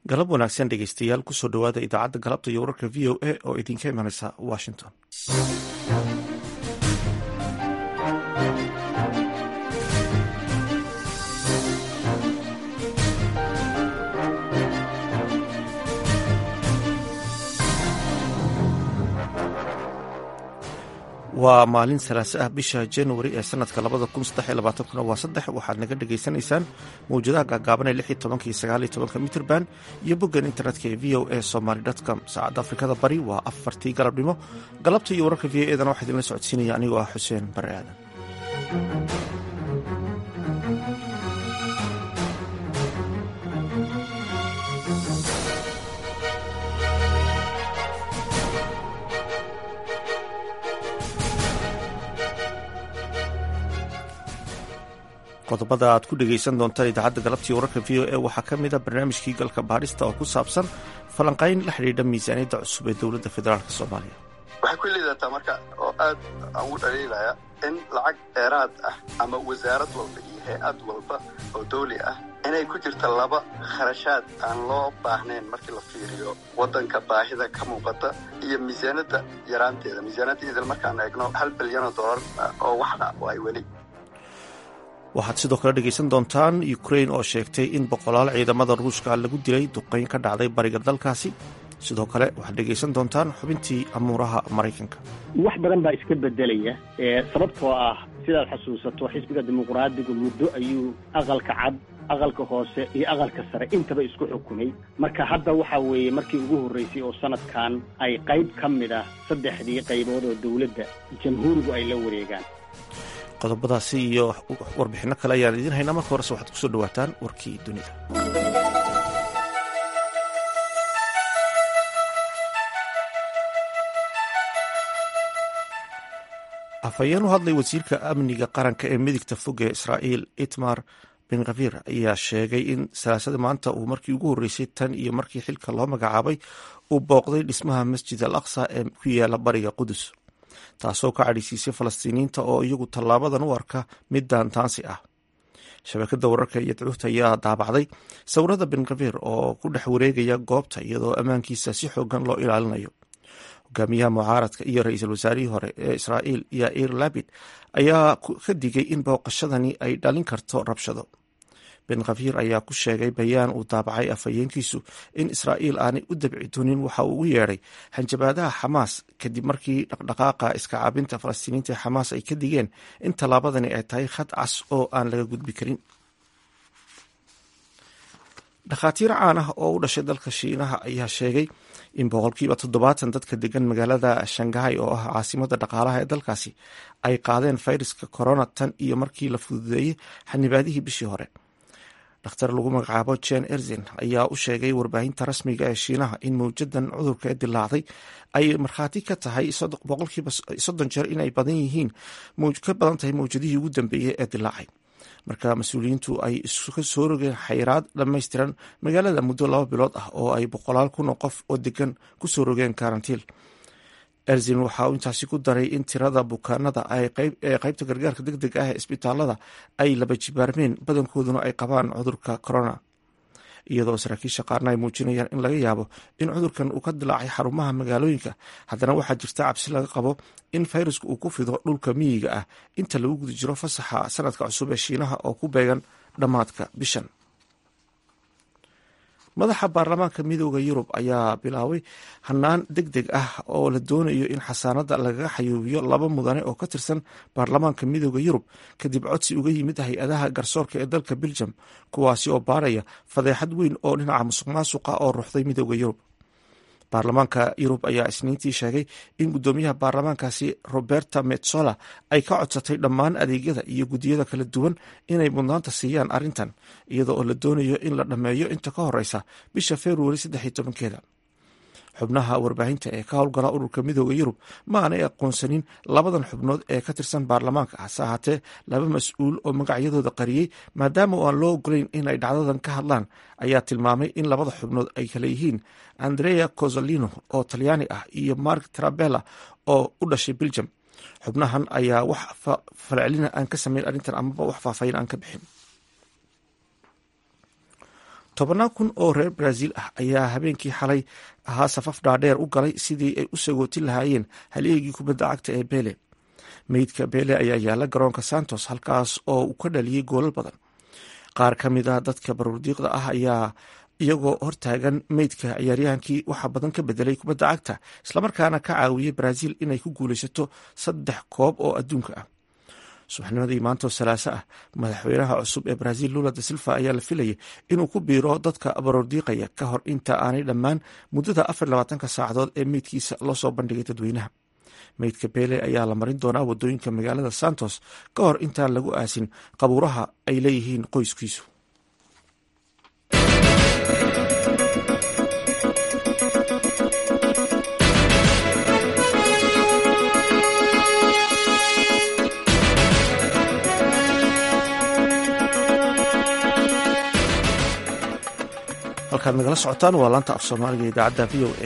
galab wanaagsan dhegeystayaal kusoo dhowaada idaacadda galabta iyo wararka v o a oo idinka imanaysa washington waa maalin salaase ah bisha januari ee sanadka labada kun saddex labaatankuna waa saddex waxaad naga dhagaysanaysaan mawjadaha gaagaaban ee lix iyo tobanka iyo sagaal iyo tobanka mitrband iyo boggan internetka ee v o a somaly com saacadda afrikada bari waa afartii galabnimo galabta iyo wararka v o edana waxaa idinla socodsiinaya anigoo ah xuseen bare aadan qodobada aad ku dhegaysan doontaan idaacadda galabtii wararka v o a waxaa ka mid a barnaamijkii galka baadhista oo ku saabsan falanqayn la xidhiidha miisaaniyadda cusub ee dowladda federaalk soomaaliya waxay ku liidataa marka oo aad aan ugu dhaliilaya in lacag dheeraad ah ama wasaarad walba iyo hay-ad walba oo dawli ah inay ku jirta laba kharashaad aan loo baahnayn markii la fiiriyo waddanka baahida ka muuqata iyo miisaaniyadda yaraanteeda miisaaniyadda idil markaan eegno hal bilyanoo dollar oo waxna ay weli waxaad sidoo kale dhegaysan doontaan ukrain oo sheegtay in boqolaal ciidamada ruushka lagu dilay duqayn ka dhacday bariga dalkaasi sidoo kale waxaad dhegaysan doontaan xubintii amuuraha maraykanka wax badan baa iska bedelaya sababtoo ah sidaad xasuusato xisbiga dimuqraadigu muddo ayuu aqalka cad aqalka hoose iyo aqalka sare intaba isku xukumay marka hadda waxa weeye markii ugu horreysay oo sanadkan ay qayb ka mid ah saddexdii qaybood oo dowladda jamhuurigu ay la wareegaan qodobadaasi iyo warbixinno kale ayaan idiin haynaa marka horese waxaad kusoo dhawaataan warkii dunida afhayeen u hadlay wasiirka amniga qaranka ee midigta fog ee israa'iil itmar ben khafir ayaa sheegay in salaasada maanta uu markii ugu horreysay tan iyo markii xilka loo magacaabay uu booqday dhismaha masjid al aqsa ee ku yaala bariga qudus taasoo ka cadhaysiisay falastiiniyiinta oo iyagu tallaabadan u arka mid daantaansi ah shabakada wararka iyo dacuurta ayaa daabacday sawirada ben khafir oo ku dhex wareegaya goobta iyadoo ammaankiisa si xoogan loo ilaalinayo hogaamiyaha mucaaradka iyo ra-iisul wasaarihii hore ee israa'iil yair labid ayaa ka digay in booqashadani ay dhalin karto rabshado ben khafir ayaa ku sheegay bayaan uu daabacay afhayeenkiisu in israa'iil aanay u dabci doonin waxa uu ugu yeedhay hanjabaadaha xamaas kadib markii dhaqdhaqaaqa iska caabinta falastiiniinta ee xamaas ay ka digeen in tallaabadani ay tahay khad cas oo aan laga gudbi karin dhakhaatiir caan ah oo u dhashay dalka shiinaha ayaa sheegay in boqolkiiba toddobaatan dadka degan magaalada shangahay oo ah caasimada dhaqaalaha ee dalkaasi ay qaadeen fayraska corona tan iyo markii la fududeeyey xanibaadihii bishii hore dhakhtar lagu magacaabo jen erzin ayaa u sheegay warbaahinta rasmiga ee shiinaha in mawjadan cudurka ee dilaacday ay markhaati ka tahay boqolkiiba soddon jeer inay badan yihiin ka badan tahay mawjadihii ugu dambeeyey ee dilaacay marka mas-uuliyiintu ay iska soo rogeen xayiraad dhammaystiran magaalada muddo laba bilood ah oo ay boqolaal kun oo qof oo degan kusoo rogeen karantiil erzin waxa uu intaasi ku daray in tirada bukaanada ee qaybta gargaarka deg deg ah ee isbitaalada ay laba jibaarmeen badankooduna ay qabaan cudurka corona iyadoo saraakiisha qaarna ay muujinayaan in laga yaabo in cudurkan uu ka dilaacay xarumaha magaalooyinka haddana waxaa jirta cabsi laga qabo in fayrasku uu ku fido dhulka miyiga ah inta lagu guda jiro fasaxa sanadka cusub ee shiinaha oo ku beegan dhammaadka bishan madaxa baarlamaanka midooda yurub ayaa bilaabay hanaan deg deg ah oo la doonayo in xasaanada lagaga xayuubiyo laba mudane oo ka tirsan baarlamaanka midooda yurub kadib codsi uga yimid hay-adaha garsoorka ee dalka beljum kuwaasi oo baaraya fadeexad weyn oo dhinaca musuq maasuqa oo ruuxday midooda yurub baarlamaanka yurub ayaa isniintii sheegay in guddoomiyaha baarlamaankaasi roberta metsola ay ka codsatay dhammaan adeegyada iyo guddiyada kala duwan inay mudnaanta siiyaan arrintan iyada oo la doonayo in la dhammeeyo inta ka horeysa bisha februari saddex iyo tobankeeda xubnaha warbaahinta ee ka howlgala ururka midooda yurub ma aanay aqoonsanin labadan xubnood ee ka tirsan baarlamaanka hase ahaatee laba mas-uul oo magacyadooda qariyey maadaama oo aan loo ogolayn inay dhacdadan ka hadlaan ayaa tilmaamay in labada xubnood ay kale yihiin andrea cosolino oo talyaani ah iyo mark trabella oo u dhashay beljum xubnahan ayaa wax falcelina aan ka samayn arrintan amaba wax faahfaahin aan ka bixin tobannaan kun oo reer brazil ah ayaa habeenkii xalay ahaa safaf dhaadheer u galay sidii ay u sagootin lahaayeen haleegii kubadda cagta ee bele meydka bele ayaa yaala garoonka santos halkaas oo uu ka dhaliyey goolal badan qaar ka mid ah dadka baruurdiiqda ah ayaa iyagoo hortaagan meydka ciyaaryahankii waxaa badan ka bedelay kubadda cagta islamarkaana ka caawiyey brazil inay ku guulaysato saddex koob oo adduunka ah subaxnimadii maantoo salaaso ah madaxweynaha cusub ee brazil lula da silva ayaa la filayay inuu ku biiro dadka baroordiiqaya ka hor inta aanay dhammaan muddada afar labaatanka saacadood ee meydkiisa loo soo bandhigay dadweynaha meydka bele ayaa la marin doonaa wadooyinka magaalada santos ka hor intaan lagu aasin qabuuraha ay leeyihiin qoyskiisu halkaad nagala socotaan waa laanta af soomaaliga idaacadda v o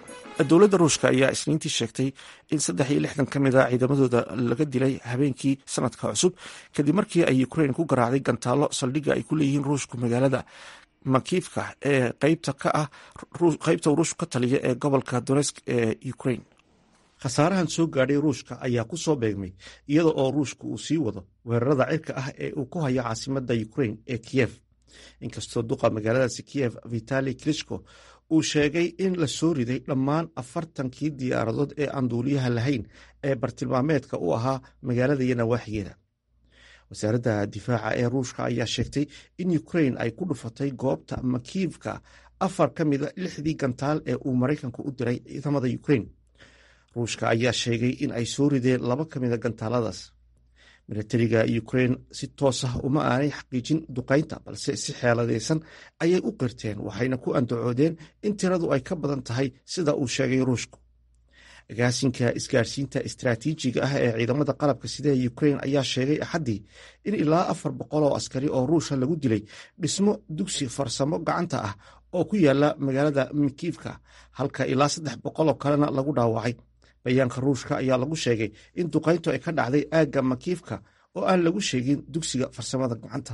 a dowladda ruushka ayaa isniintii sheegtay in saddex iyo lixdan ka mid a ciidamadooda laga dilay habeenkii sanadka cusub kadib markii ay ukrain ku garaacday gantaallo saldhigga ay ku leeyihiin ruushku magaalada makiivka ee qeybta ka ah qeybta ruushku ka taliya ee gobolka donesk ee ukrain khasaarahan soo gaadhay ruushka ayaa ku soo beegmay iyada oo ruushku uu sii wado weerarada cirka ah ee uu ku hayo caasimadda ukrain ee kiyef inkastoo duqa magaaladaasi kiyef vitali klishko uu sheegay in la soo riday dhammaan afartankii diyaaradood ee aan duuliyaha lahayn ee bartilmaameedka u ahaa magaalada iyo nawaaxigeeda wasaaradda difaaca ee ruushka ayaa sheegtay in ukrain ay ku dhufatay goobta makiivka afar ka mida lixdii gantaal ee uu maraykanku u diray ciidamada ukrain ruushka ayaa sheegay in ay soo rideen laba ka mida gantaaladaas milatariga ukrain si toos ah uma aanay xaqiijin duqaynta balse si xeeladaysan ayay u qirteen waxayna ku andacoodeen in tiradu ay ka badan tahay sida uu sheegay ruushku agaasinka isgaarsiinta istraatiijiga ah ee ciidamada qalabka sida ee ukrain ayaa sheegay axaddii in ilaa afar boqol oo askari oo ruusha lagu dilay dhismo dugsi farsamo gacanta ah oo ku yaala magaalada mikiivka halka ilaa saddex boqoloo kalena lagu dhaawacay bayaanka ruushka ayaa lagu sheegay in duqayntu ay ka dhacday aagga makiifka oo aan lagu sheegin dugsiga farsamada gacanta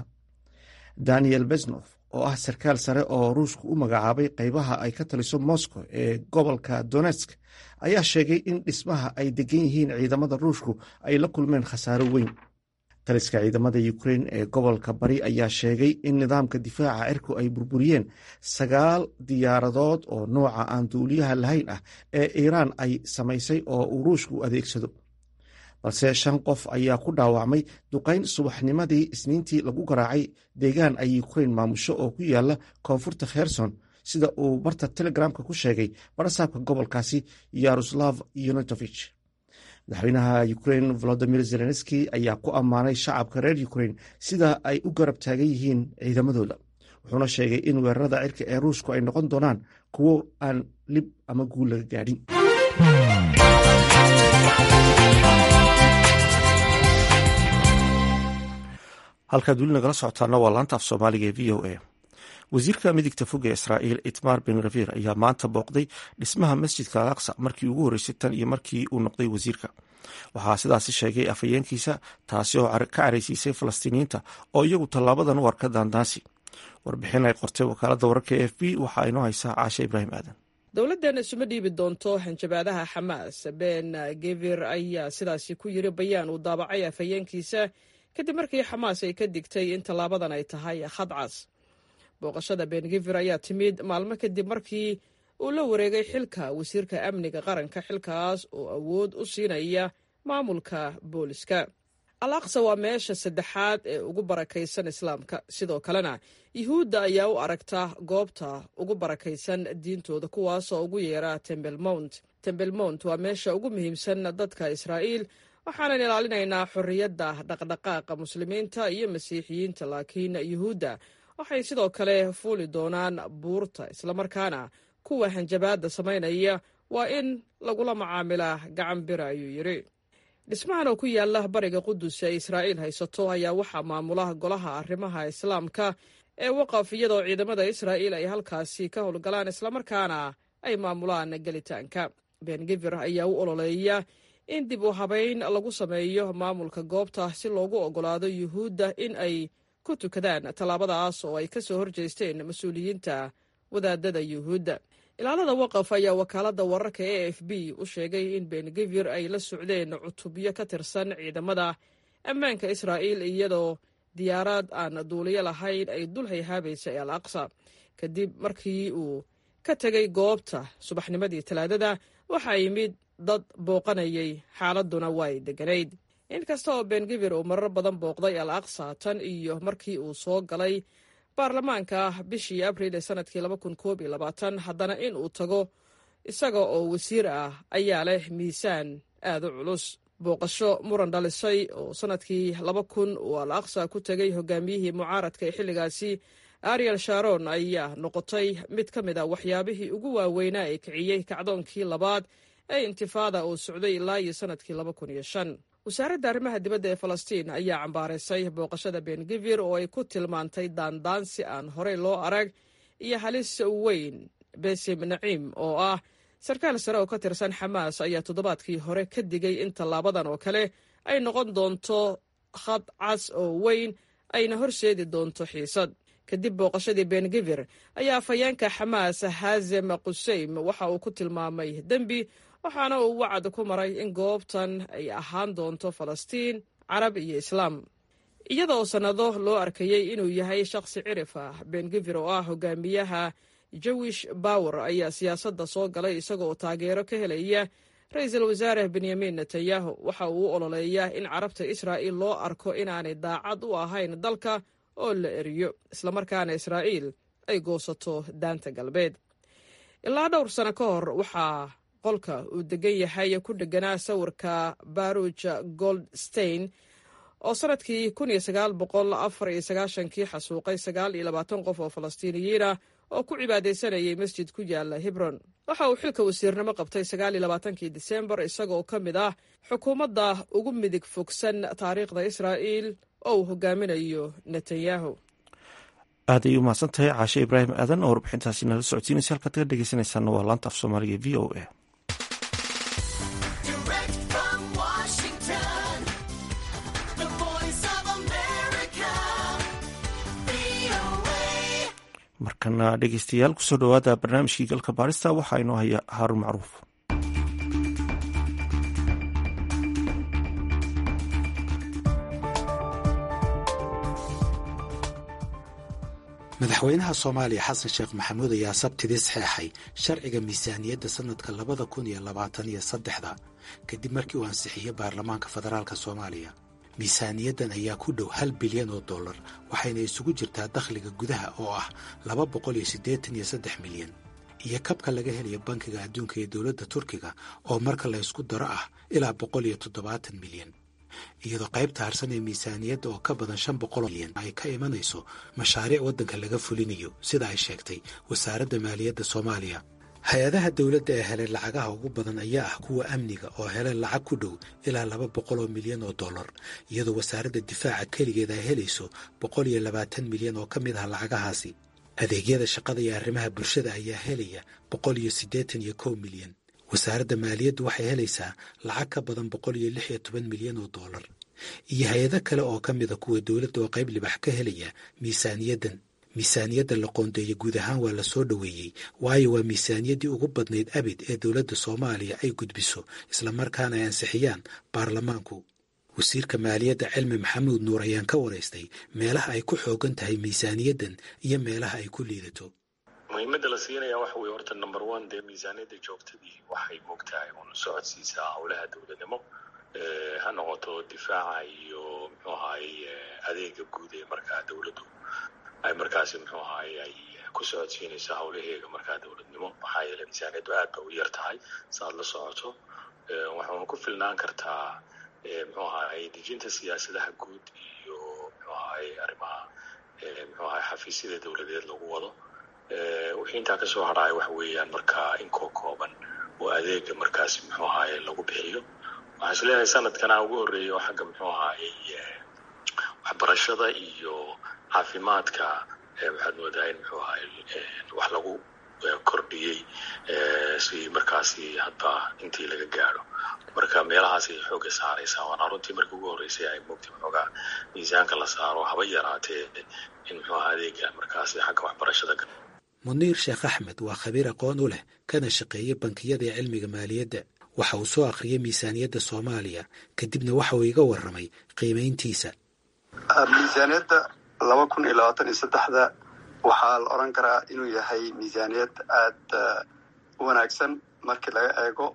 daniel besnof oo ah sarkaal sare oo ruushku u magacaabay qeybaha ay ka taliso moscow ee gobolka donetsk ayaa sheegay in dhismaha ay degan yihiin ciidamada ruushku ay la kulmeen khasaaro weyn taliska ciidamada ukrain ee gobolka bari ayaa sheegay in nidaamka difaaca cirku ay burburiyeen sagaal diyaaradood oo nooca aan duuliyaha lahayn ah ee iiraan ay samaysay oo uu ruushku adeegsado balse shan qof ayaa ku dhaawacmay duqayn subaxnimadii isniintii lagu garaacay deegaan ay ukrain maamusho oo ku yaala koonfurta kherson sida uu barta telegramka ku sheegay barasaabka gobolkaasi yaroslav yunutovich madaxweynaha ukrain volodimir zelenski ayaa ku ammaanay shacabka reer ukrain sida ay u garab taagan yihiin ciidamadooda wuxuuna sheegay in weerarada cirka ee ruushku ay noqon doonaan kuwo aan lib ama guul laga gaadhin halkaad weli nagala socotaana waa laanta af soomaaliga ee v o a wasiirka midigta fog ee israa'iil itmar ben ravir ayaa maanta booqday dhismaha masjidka al aqsa markii ugu horreysay tan iyo markii uu noqday wasiirka waxaa sidaasi sheegay afhayeenkiisa taasi oo ka caraysiisay falastiiniyiinta oo iyagu tallaabadan u arka daandaansi warbixin ay qortay wakaaladda wararka e f b waxaa inoo haysaa caashe ibraahim aadan dowladdan isuma dhiibi doonto hanjabaadaha xamaas ben gevir ayaa sidaasi ku yiri bayaan uu daabacay afhayeenkiisa kadib markii xamaas ay ka digtay in tallaabadan ay tahay khadcas booqashada bengivir ayaa timid maalmo kadib markii uu la wareegay xilka wasiirka amniga qaranka xilkaas oo awood u siinaya maamulka booliska al aqsa waa meesha saddexaad ee ugu barakaysan islaamka sidoo kalena yuhuudda ayaa u aragta goobta ugu barakaysan diintooda kuwaasoo ugu yeera tembel mount tembel mount waa meesha ugu muhiimsan dadka israa'iil waxaanan ilaalinaynaa xorriyadda dhaqdhaqaaqa muslimiinta iyo masiixiyiinta laakiin yuhuudda waxay sidoo kale fuuli doonaan buurta islamarkaana kuwa hanjabaadda samaynaya waa in lagula macaamilaa gacan bira ayuu yidhi dhismahan oo ku yaala bariga qudus ee israa'iil haysato ayaa waxaa maamula golaha arrimaha islaamka ee waqaf iyadoo ciidamada israa'iil ay halkaasi ka howlgalaan islamarkaana ay maamulaan gelitaanka bengivir ayaa u ololeeya in dib u habayn lagu sameeyo maamulka goobta si loogu oggolaado yuhuudda in ay ku tukadaan tallaabadaas oo ay ka soo horjeesteen mas-uuliyiinta wadaadada yuhuudda ilaalada waqaf ayaa wakaaladda wararka e f b u sheegay in bengevir ay la socdeen cutubyo ka tirsan ciidamada ammaanka israa'iil iyadoo diyaaraad aan duuliyo lahayn ay dul hayhaabaysay al aqsa kadib markii uu ka tegay goobta subaxnimadii talaadada waxaa yimid dad booqanayay xaaladduna way degganayd inkasta oo bengevir uu marar badan booqday al aqsa tan iyo markii uu soo galay baarlamaanka bishii abriil ee sanadkii haddana in uu tago isaga oo wasiir ah ayaa leh miisaan aad u culus booqasho muran dhalisay oo sanadkii laba kun uu al aqsa ku tegay hogaamiyihii mucaaradka ee xilligaasi ariel sharon ayaa noqotay mid ka mid a waxyaabihii ugu waaweynaa ee kiciyey kacdoonkii labaad ee intifaada uu socday ilaa iyo sanadkii laba kun iyo shan wasaaradda arrimaha dibadda ee falastiin ayaa cambaaraysay booqashada bengevir oo ay ku tilmaantay daandaansi aan horey loo arag iyo halis weyn besim naciim oo ah sarkaal sare oo ka tirsan xamaas ayaa toddobaadkii hore ka digay in tallaabadan oo kale ay noqon doonto khad cas oo weyn ayna horseedi doonto xiisad kadib booqashadii bengevir ayaa afhayeenka xamaas haazem quseym waxa uu ku tilmaamay dembi waxaana uu wacad ku maray in goobtan ay ahaan doonto falastiin carab iyo islaam iyadoo sannado loo arkayey inuu yahay shakhsi cirif ah bengevir oo ah hogaamiyaha jewish bower ayaa siyaasadda soo galay isagoo taageero ka helaya ra-iisul wasaare benyamin netanyahu waxa uu u ololeeyaa in carabta israa'iil loo arko inaanay daacad u ahayn dalka oo la eriyo islamarkaana israa'iil ay goosato daanta galbeed ilaa dhowr sano ka hor waxaa qolka uu degan yahay ku dheganaa sawirka baruj goldstein oo sanadkii kii xasuuqay qof oo falastiiniyiinah oo ku cibaadaysanayay masjid ku yaala hebron waxa uu xilka wasiirnimo qabtay kii disembar isagoo ka mid ah xukuumadda ugu midig fogsan taariikhda israa'iil oo uu hogaaminayo netanyahu aad ay u mahadsan tahay caashe ibraahim aadan oo warbixintaasi nala socodsiinaysa halkaad kaga dhegeysanaysaana waa laanta af soomaaliga v o a markana dhegeystayaal kusoo dhowaada barnaamijkii galka baarista waxaa inoo haya haaruun macruuf madaxweynaha soomaaliya xasan sheekh maxamuud ayaa sabtidii saxeexay sharciga miisaaniyadda sannadka labada kun iyo labaatan iyo saddexda kadib markii uu ansixiyey baarlamaanka federaalka soomaaliya miisaaniyaddan ayaa ku dhow hal bilyan oo dollar waxayna isugu jirtaa dakhliga gudaha oo ah laba boqol iyo siddeetan iyo saddex milyan iyo kabka laga helayo bankiga adduunka iyo dowladda turkiga oo marka la ysku daro ah ilaa boqol iyo toddobaatan milyan iyadoo qaybta harsan ee miisaaniyadda oo ka badan shan boqol milyan ay ka imanayso mashaariic waddanka laga fulinayo sida ay sheegtay wasaaradda maaliyadda soomaaliya hay-adaha dowladda ee helay lacagaha ugu badan ayaa ah kuwa amniga oo helay lacag ku dhow ilaa laba boqol oo milyan oo dollar iyadoo wasaaradda difaaca keligeed ay helayso boqol iyo labaatan milyan oo ka mid ah lacagahaasi adeegyada shaqada iyo arrimaha bulshada ayaa helaya boqol iyo siddeetan iyo kow milyan wasaaradda maaliyaddu waxay helaysaa lacag ka badan boqol iyo lix iyo toban milyan oo dollar iyo hay-ado kale oo ka mida kuwa dowladda oo qayb libax ka helaya miisaaniyaddan miisaaniyadda la qoondeeya guud ahaan waa la soo dhoweeyey waayo waa miisaaniyaddii ugu badnayd abid ee dowladda soomaaliya ay gudbiso islamarkaana ay ansixiyaan baarlamaanku wasiirka maaliyadda cilmi maxamuud nuur ayaan ka waraystay meelaha ay ku xoogan tahay miisaaniyaddan iyo meelaha ay ku liidato muhiimadda la siinaya waxa weye horta number one dee miisaaniyadda joogtadii waxay moogtahay un socodsiisaa howlaha dowladnimo ha noqoto difaaca iyo muxuu ahaay adeega guud ee markaa dowladdu ay markaasi muxuu ahaay ay ku socodsiinaysa howlaheega markaa dowladnimo maxaa yeeley miisaaniyaddu aad ba u yar tahay saaad la socoto waxauna ku filnaan kartaa muxuu ahaay dejinta siyaasadaha guud iyo muxuu ahaay arrimaha muxuu ahaay xafiisyada dowladeed lagu wado wixii intaa kasoo hadhaaya waxa weeyaan markaa inkoo kooban oo adeega markaasi muxuu ahaay lagu bixiyo waxaan is leeyahay sanadkana ugu horreeya oo xagga muxuu ahaayey waxbarashada iyo caafimaadka waxaad moodaa in muxuu ahaay wax lagu kordhiyey si markaasi hadba intii laga gaadho marka meelahaas ay xooga saaraysaa waana runtii markii ugu horreysay ay mogta xoogaa miisaanka la saaro haba yaraatee in muxuu aha adeega markaasi xagga waxbarashada muniir sheekh axmed waa khabiir aqoon u leh kana shaqeeya bankiyada ee cilmiga maaliyadda waxa uu soo akhriyay miisaaniyadda soomaaliya kadibna waxa uu iga warramay qiimayntiisa miisaaniyadda laba kun iyo labaatan iyo saddexda waxaa la odhan karaa inuu yahay miisaaniyad aada u wanaagsan markii laga eego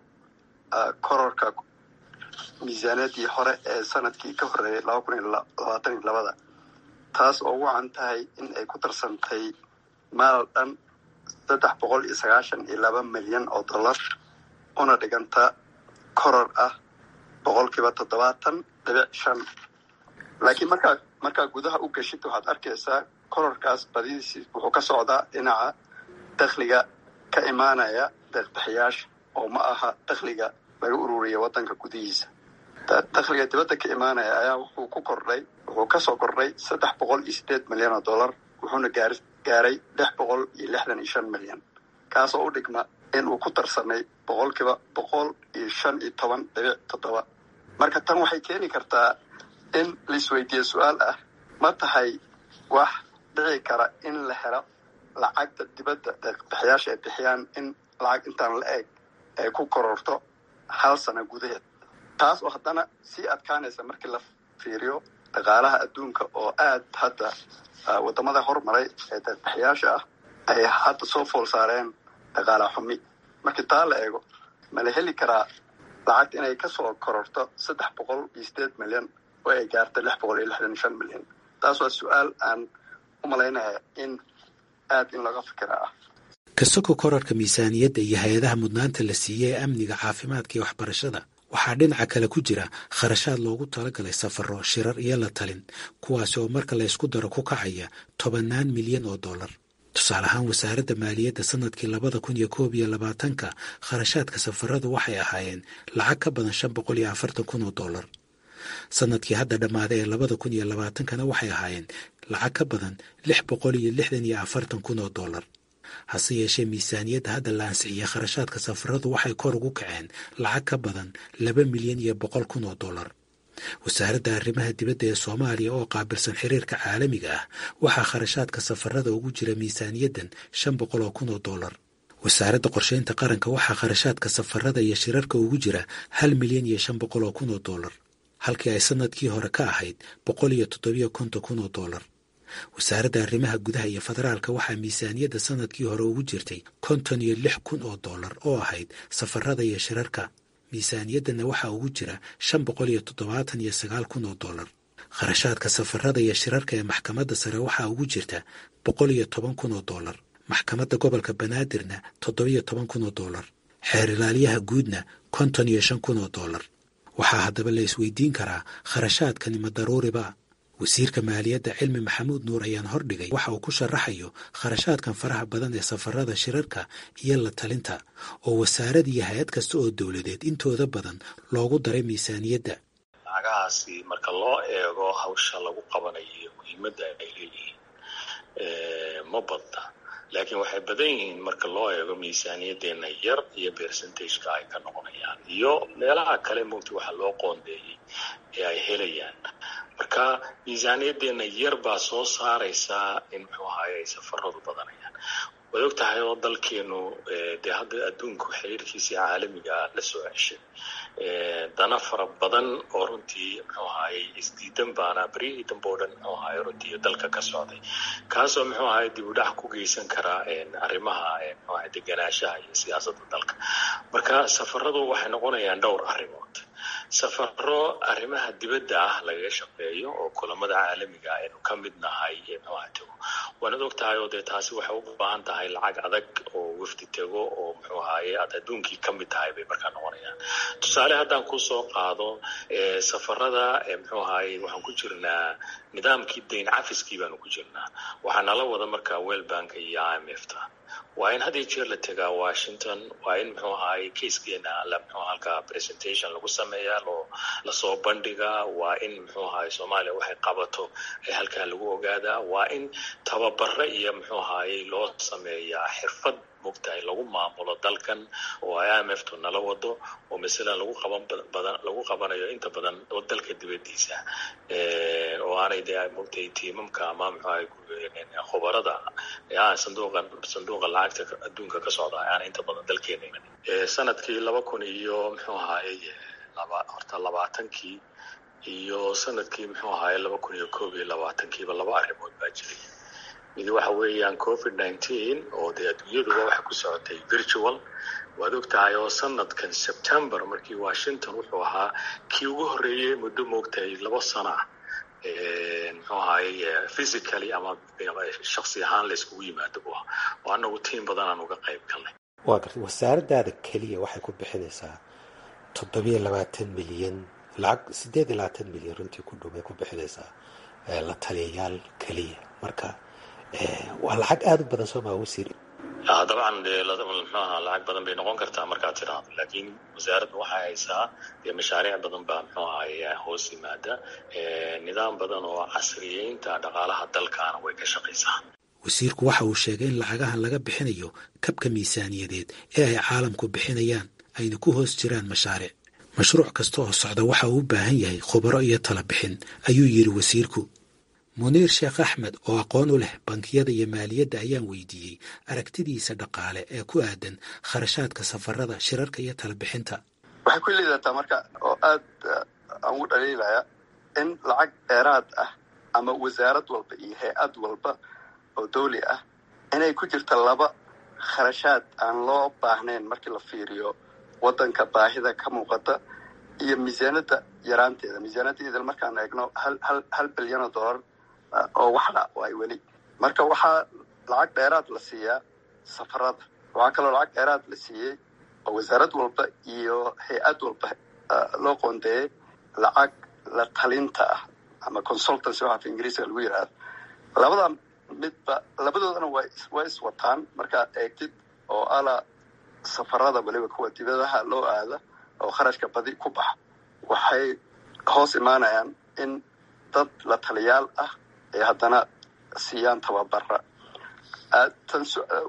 kororka miisaaniyaddii hore ee sanadkii ka horreeyay laba kun iyo labaatan iyo labada taas oo ugu can tahay in ay ku darsantay maal dhan saddex boqol iyo sagaashan iyo laba milyan oo dollar una dhiganta koror ah boqolkiiba toddobaatan dhibic shan laakiin markaa markaa gudaha u geshid waxaad arkaysaa kororkaas badidiisi wuxuu ka socdaa dhinaca dakhliga ka imaanaya deeqbixiyaasha oo ma aha dakhliga laga ururiya waddanka gudihiisa dakhliga dibadda ka imaanaya ayaa wuxuu ku kordhay wuxuu kasoo kordhay saddex boqol iyo sideed milyan oo dollar wuxuuna gaar gaaray lix boqol iyo lixdan iyo shan milyan kaasoo u dhigma in uu ku darsamay boqolkiiba boqol iyo shan iyo toban dhibic toddoba marka tan waxay keeni kartaa in laisweydiiye su-aal ah ma tahay wax dhici kara in la helo lacagta dibadda deeqbixiyaasha ay bixiyaan in lacag intaan la eg ay ku kororto hal sano gudaheed taas oo haddana sii adkaanaysa markii la fiiriyo dhaqaalaha adduunka oo aad hadda waddamada hormaray ee deeqbixiyaasha ah ay hadda soo fool saareen dhaqaala xumi markii taa la eego ma la heli karaa lacagta inay kasoo kororto saddex boqol iyo sideed milyan oo ay gaarta lix boqol iyo lixdan iyo shan milyan taas waa su-aal aan u malaynaya in aad in laga fikira ah kasoko korarka miisaaniyadda iyo hay-adaha mudnaanta la siiyey ee amniga caafimaadka iyo waxbarashada waxaa dhinaca kale ku jira kharashaad loogu talagalay safaro shirar iyo la talin kuwaasi oo marka la ysku daro ku kacaya tobannaan milyan oo dollar tusaale ahaan wasaaradda maaliyadda sanadkii labada kun iyo koob iyo labaatanka kharashaadka safaradu waxay ahaayeen lacag ka badan shan boqol iyo afartan kun oo dollar sanadkii hadda dhammaaday ee labada kun iyo labaatankana waxay ahaayeen lacag ka badan lix boqol iyo lixdan iyo afartan kun oo dollar hase yeeshee miisaaniyadda hadda la ansixiyey kharashaadka safaradu waxay kor ugu kaceen lacag ka badan laba milyan iyo boqol kun oo dollar wasaaradda arrimaha dibadda ee soomaaliya oo qaabilsan xiriirka caalamiga ah waxaa kharashaadka safarada ugu jira miisaaniyaddan shan boqol oo kun oo dollar wasaaradda qorsheynta qaranka waxaa kharashaadka safarada iyo shirarka ugu jira hal milyan iyo shan boqol oo kun oo dollar halkii ay sanadkii hore ka ahayd boqol iyo toddobiyo konton kun oo dollar wasaaradda arrimaha gudaha iyo federaalka waxaa miisaaniyadda sanadkii hore ugu jirtay konton iyo lix kun oo dollar oo ahayd safarada iyo shirarka miisaaniyaddanna waxaa ugu jira shan boqol iyo toddobaatan iyo sagaal kun oo dollar kharashaadka safarada iyo shirarka ee maxkamadda sare waxaa ugu jirta boqol iyo toban kun oo dollar maxkamadda gobolka banaadirna toddobiyo toban kun oo dollar xeer ilaaliyaha guudna konton iyo shan kun oo dollar waxaa haddaba la isweydiin karaa kharashaadkani ma daruuriba wasiirka maaliyadda cilmi maxamuud nuur ayaan hordhigay waxa uu ku sharaxayo kharashaadkan faraha badan ee safarada shirarka iyo la talinta oo wasaarad iyo hay-ad kasta oo dowladeed intooda badan loogu daray miisaaniyadda lacagahaasi marka loo eego hawsha lagu qabanayo muhiimadda ay leeyihiin ma badna laakiin waxay badan yihiin marka loo eego miisaaniyaddeena yar iyo percentageka ay ka noqonayaan iyo meelaha kale mogta waxa loo qoondeeyey ee ay helayaan marka miisaaniyaddeena yar baa soo saaraysaa in muxuu ahaye ay safaradu badanayaan waad og tahay oo dalkeenu dee hadda adduunku xiriirkiisii caalamiga la soo ceshay dana fara badan oo runtii muxuu ahaye isdiidan baana beryihii dambe o dhan muxuu ahaye runtii dalka ka socday kaasoo muxuu ahaye dib u dhac ku geysan karaa arrimaha muxuu ahaye deganaanshaha iyo siyaasadda dalka marka safaradu waxay noqonayaan dhowr arrimood safaro arrimaha dibadda ah lagaga shaqeeyo oo kulamada caalamiga aynu ka mid nahay muxuaha tego waanad og tahay oo dee taasi waxay u baahan tahay lacag adag oo wafdi tego oo muxuu ahaye aad adduunkii ka mid tahay bay markaa noqonayaan tusaale haddaan kusoo qaado safarada muxuu ahaye waxaan ku jirnaa nidaamkii dayn cafiskii baanu ku jirnaa waxaa nala wada markaa wellbanka iyo i m f ta waa in had iyo jeer la tegaa washington waa in muxuu ahaye kaiskeena la muxuu halka presentation lagu sameeyaa loo lasoo bandhigaa waa in muxuu ahaye soomaaliya waxay qabato ee halkaa lagu ogaadaa waa in tababare iyo muxuu ahaye loo sameeyaa xirfad mogtahay lagu maamulo dalkan oo i m f tu nala wado oo masala lagu qaban badan lagu qabanayo inta badan oo dalka dibadiisa oo aanay dee mogtahay tiimamka ama muxuahay khubarada sanduuqa sanduuqa lacagta adduunka ka socda aanay inta badan dalkeena iman sanadkii laba kun iyo muxuu ahaay laba horta labaatankii iyo sanadkii muxuu ahaay laba kun iyo koob iyo labaatankiiba laba arrimood baa jiray mid waxa weeyaan covid nineteen oo dee adduunyaduba waxa ku socotay virtual waad og tahay oo sanadkan september markii washington wuxuu ahaa kii ugu horreeyey muddo moogtahay laba sana ah muxuu ahaay physically ama shaksi ahaan la iskugu yimaado bu ah oo anagu tiim badan aan uga qayb galnay waa gartay wasaaradaada keliya waxay ku bixinaysaa toddobiyo labaatan milyan lacag siddeed iyo labaatan milyan runtii ku dhow bay ku bixinaysaa la taliyayaal keliya marka waa lacag aada u badan soo maa wasiir dabcan dee mxuaha lacag badan bay noqon kartaa markaad tiraahdo laakiin wasaaradda waxay haysaa dee mashaariic badan baa muxuu ahay hoos yimaada nidaam badan oo casriyeynta dhaqaalaha dalkaana way ka shaqaysaa wasiirku waxa uu sheegay in lacagahan laga bixinayo kabka miisaaniyadeed ee ay caalamku bixinayaan ayna ku hoos jiraan mashaariic mashruuc kasta oo socda waxa uu u baahan yahay khubaro iyo tala bixin ayuu yidhi wasiirku muniir sheekh axmed oo aqoon u leh bankiyada iyo maaliyadda ayaan weydiiyey aragtidiisa dhaqaale ee ku aadan kharashaadka safarada shirarka iyo talabixinta waxay ku liidataa marka oo aad aan u dhaliilaya in lacag dheeraad ah ama wasaarad walba iyo hay-ad walba oo dawli ah inay ku jirta laba kharashaad aan loo baahnayn markii la fiiriyo waddanka baahida ka muuqata iyo miisaanadda yaraanteeda miisaanaddeeda markaan eegno hal hal hal bilyan oo dollar oo waxdha ay weli marka waxaa lacag dheeraad la siiyaa safarada waxaa kaloo lacag dheeraad la siiyey oo wasaarad walba iyo hay-ad walba loo qoondeeyey lacag la talinta ah ama consultancy waxa af ingiriiska lagu yidhaahdo labada midba labadoodana waa waa iswataan markaad eegtid oo ala safarada weliba kuwa dibadaha loo aada oo kharashka badi ku baxa waxay hoos imaanayaan in dad la taliyaal ah ay haddana siiyaan tababara tan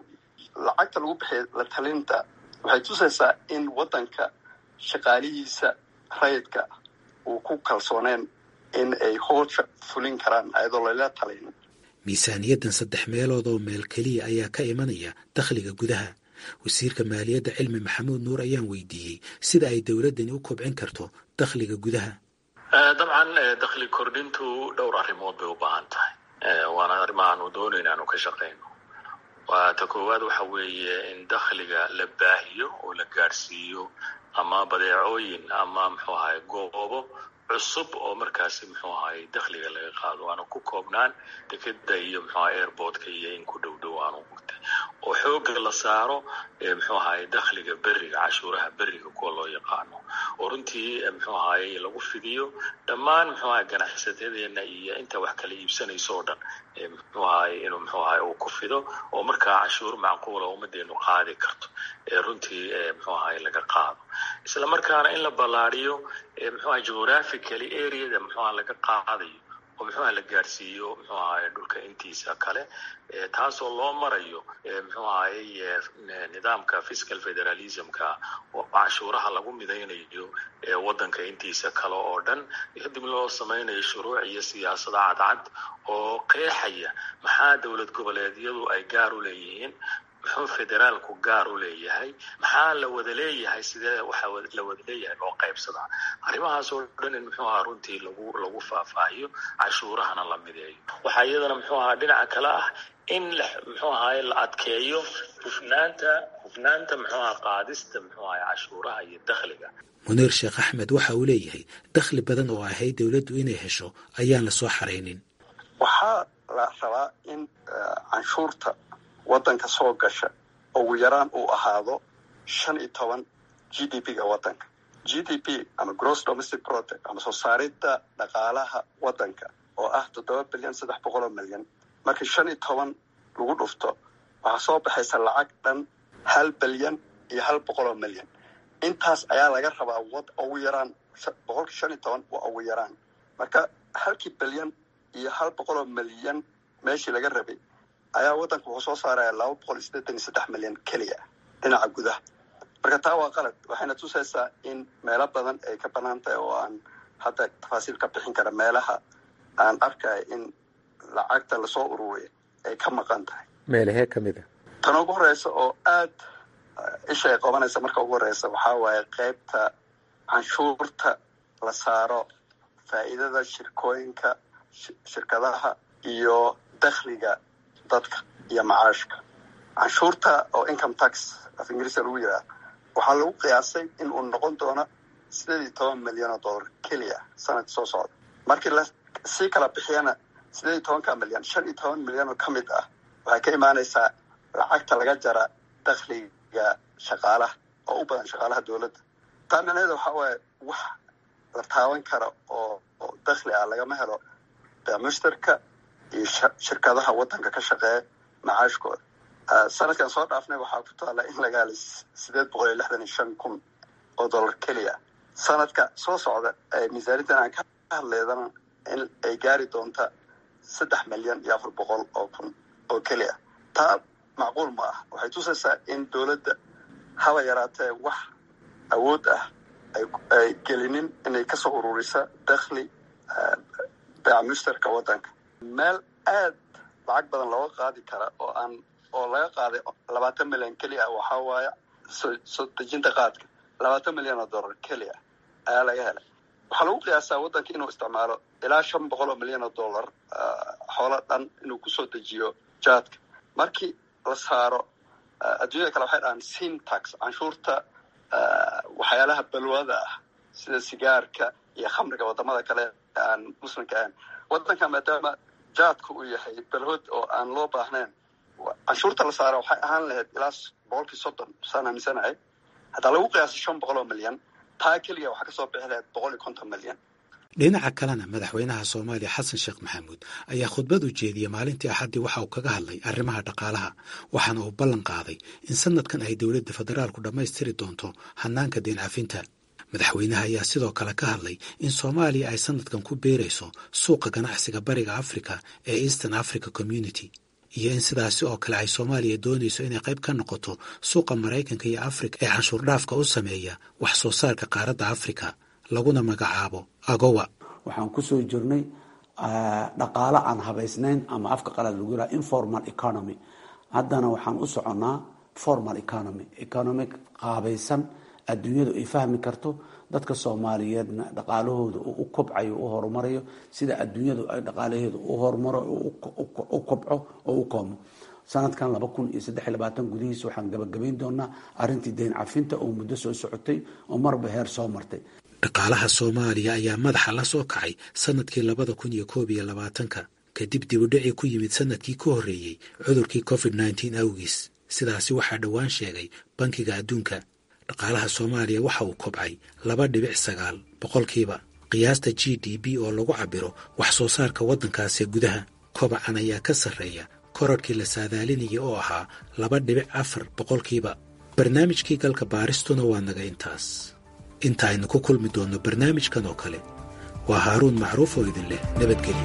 lacagta lagu bixiya la talinta waxay tusaysaa in waddanka shaqaalihiisa rayidka uu ku kalsooneen in ay hoosha fulin karaan ayadoo lala talin miisaaniyaddan saddex meelood oo meel keliya ayaa ka imanaya dakhliga gudaha wasiirka maaliyadda cilmi maxamuud nuur ayaan weydiiyey sida ay dowladdani u kobcin karto dakhliga gudaha dabcan dakhli kordhintu dhowr arrimood bay u baahan tahay waana arrimaha aanu doonayna aanu ka shaqayno waa ta koowaad waxa weeye in dakhliga la baahiyo oo la gaadhsiiyo ama badeecooyin ama muxuu ahay goobo cusub oo markaasi muxuu ahay dakhliga laga qaado aanu ku koobnaan dekeda iyo muxuu ahay airportka iyo in ku dhow dhow aanu mugtay oo xooga la saaro muxuu ahay dakhliga beriga cashuuraha beriga kuwa loo yaqaano oo runtii muxuu ahay lagu fidiyo dhammaan muxuu ahay ganacsatadeena iyo inta wax kala iibsanayso oo dhan muxuu ahay inuu muxuu ahay uu ku fido oo markaa cashuur macquula ummadeenu qaadi karto runtii muxuu ahay laga qaado isla markaana in la ballaariyo muxuu ahay geographically areada muxuu ahay laga qaadayo oo muxuu ahay la gaadhsiiyo muxuu ahay dhulka intiisa kale taasoo loo marayo muxuu ahay nidaamka fiscal federalismka oo cashuuraha lagu midaynayo waddanka intiisa kale oo dhan kadib loo samaynayo shuruuc iyo siyaasado cadcad oo qeexaya maxaa dowlad goboleedyadu ay gaar u leeyihiin muxuu federaalku gaar u leeyahay maxaa la wada leeyahay sidee waxa la wada leeyahay loo qaybsadaa arrimahaas oo dhan in muxuu ahaa runtii lagu lagu faahfaahiyo cashuurahana la mideeyo waxaa iyadana muxuu ahaa dhinaca kale ah in la muxuu ahaay la adkeeyo hufnaanta hufnaanta muxuu ahaa qaadista muxuu ahay cashuuraha iyo dakhliga muniir sheekh axmed waxa uu leeyahay dakhli badan oo ahayd dowladdu inay hesho ayaan la soo xaraynin waxaa la rabaa in canshuurta waddanka soo gasha ugu yaraan uu ahaado shan iyo toban g d p ga waddanka g d p ama gross domestic product ama soo saaridda dhaqaalaha waddanka oo ah toddoba bilyan saddex boqol oo milyan markii shan iyo toban lagu dhufto waxaa soo baxaysa lacag dhan hal bilyan iyo hal boqol oo milyan intaas ayaa laga rabaa wad ugu yaraan boqolkii shan iyo toban waa ugu yaraan marka halkii bilyan iyo hal boqol oo milyan meeshii laga rabay ayaa waddanka wuxuu soo saaraya laba boqol iyo siddeetan iyo saddex milyan keliya dhinaca gudaha marka taa waa qalad waxayna tusaysaa in meelo badan ay ka banaan tahay oo aan hadda tafaasiil ka bixin kara meelaha aan arkaya in lacagta lasoo ururiya ay ka maqan tahay meelahee ka mid a tan ugu horeysa oo aad isha ay qabanaysa marka ugu horeysa waxaa waaye qeybta canshuurta la saaro faa'iidada shirkooyinka shirkadaha iyo dakhliga dadka iyo macaashka canshuurta oo income tax af ingiriiska lagu yidhaha waxaa lagu qiyaasay in uu noqon doono sideed iyo toban milyan oo dollar keliya sanadka soo socda markii la sii kala bixiyana sideed iyo tobanka milyan shan iyo toban milyan oo ka mid ah waxay ka imaanaysaa lacagta laga jara dakhliga shaqaalaha oo u badan shaqaalaha dowladda taa micnaheeda waxaa waaye wax la taaban kara oo oo dakhli ah lagama helo mushtarka iyo shirkadaha waddanka ka shaqeeya macaashkooda sanadkan soo dhaafnay waxaa ku taalla in laga helay sideed boqol iyo lixdan iyo shan kun oo dollar keliya sanadka soo socda miisaaniyaddan aan ka hadleydana in ay gaari doonta saddex milyan iyo afar boqol oo kun oo keliya taa macquul ma ah waxay tusaysaa in dowladda haba yaraatee wax awood ah ay gelinin inay kasoo ururisa dakhli beeca mushtarka waddanka meel aad lacag badan looga qaadi kara oo aan oo laga qaaday labaatan milyan keliya waxaa waaye soo soo dejinta qaadka labaatan milyan oo dollar keliya ayaa laga helay waxaa lagu qiyaasaa waddanka inuu isticmaalo ilaa shan boqol oo milyan oo dollar xoolo dhan inuu kusoo dejiyo jaadka markii la saaro adduunyada kale waxay dhahaan sin tax canshuurta waxyaalaha balwada ah sida sigaarka iyo khamriga wadamada kale aan muslimka ahayn waddanka maadaama jaadka uu yahay balhood oo aan loo baahnayn canshuurta la saara waxay ahaan lahayd ilaa boqolkii soddon saan aaminsanahay haddaa lagu qiyaasay shan boqol oo milyan taa keliya waxaa kasoo bixi lahayd boqol iyo konton milyan dhinaca kalena madaxweynaha soomaaliya xasan sheekh maxamuud ayaa khudbad u jeediyey maalintii axaddii waxa uu kaga hadlay arrimaha dhaqaalaha waxaana uu ballan qaaday in sanadkan ay dowladda federaalku dhammaystiri doonto hannaanka deen cafinta madaxweynaha ayaa sidoo kale ka hadlay in soomaaliya ay sanadkan ku beerayso suuqa ganacsiga bariga africa ee eastern africa community iyo in sidaasi oo kale ay soomaaliya doonayso inay qayb ka noqoto suuqa maraykanka iyo afrika ee canshuur dhaafka u sameeya wax soo saarka qaaradda afrika laguna magacaabo agowa waxaan kusoo jirnay dhaqaalo aan habaysnayn ama afka qalaad lagu yiraha informal economy haddana waxaan u soconnaa formal economy economic qaabaysan adduunyadu ay fahmi karto dadka soomaaliyeedna dhaqaalahooda u kobcayo u horumarayo sida adduunyadu ay dhaqaalaheedu u horumaro u kobco oo u koomo sanadkan laba kun iyo saddex iyo labaatan gudihiisa waxaan gabagabayn doonaa arrintii deyn cafinta oo muddo soo socotay oo marba heer soo martay dhaqaalaha soomaaliya ayaa madaxa la soo kacay sanadkii labada kun iyo koob iyo labaatanka kadib dibudhicii ku yimid sanadkii ka horreeyey cudurkii covid nneteen awgiis sidaasi waxaa dhowaan sheegay bankiga adduunka dhaqaalaha soomaaliya waxa uu kobcay laba dhibic sagaal boqolkiiba qiyaasta g d b oo lagu cabiro wax soo saarka waddankaasi gudaha kobacan ayaa ka sarreeya korarhkii la saadaalinaya oo ahaa laba dhibic afar boqolkiiba barnaamijkii galka baaristuna waa naga intaas inta aynu ku kulmi doonno barnaamijkan oo kale waa haaruun macruuf oo idin leh nabadgelyo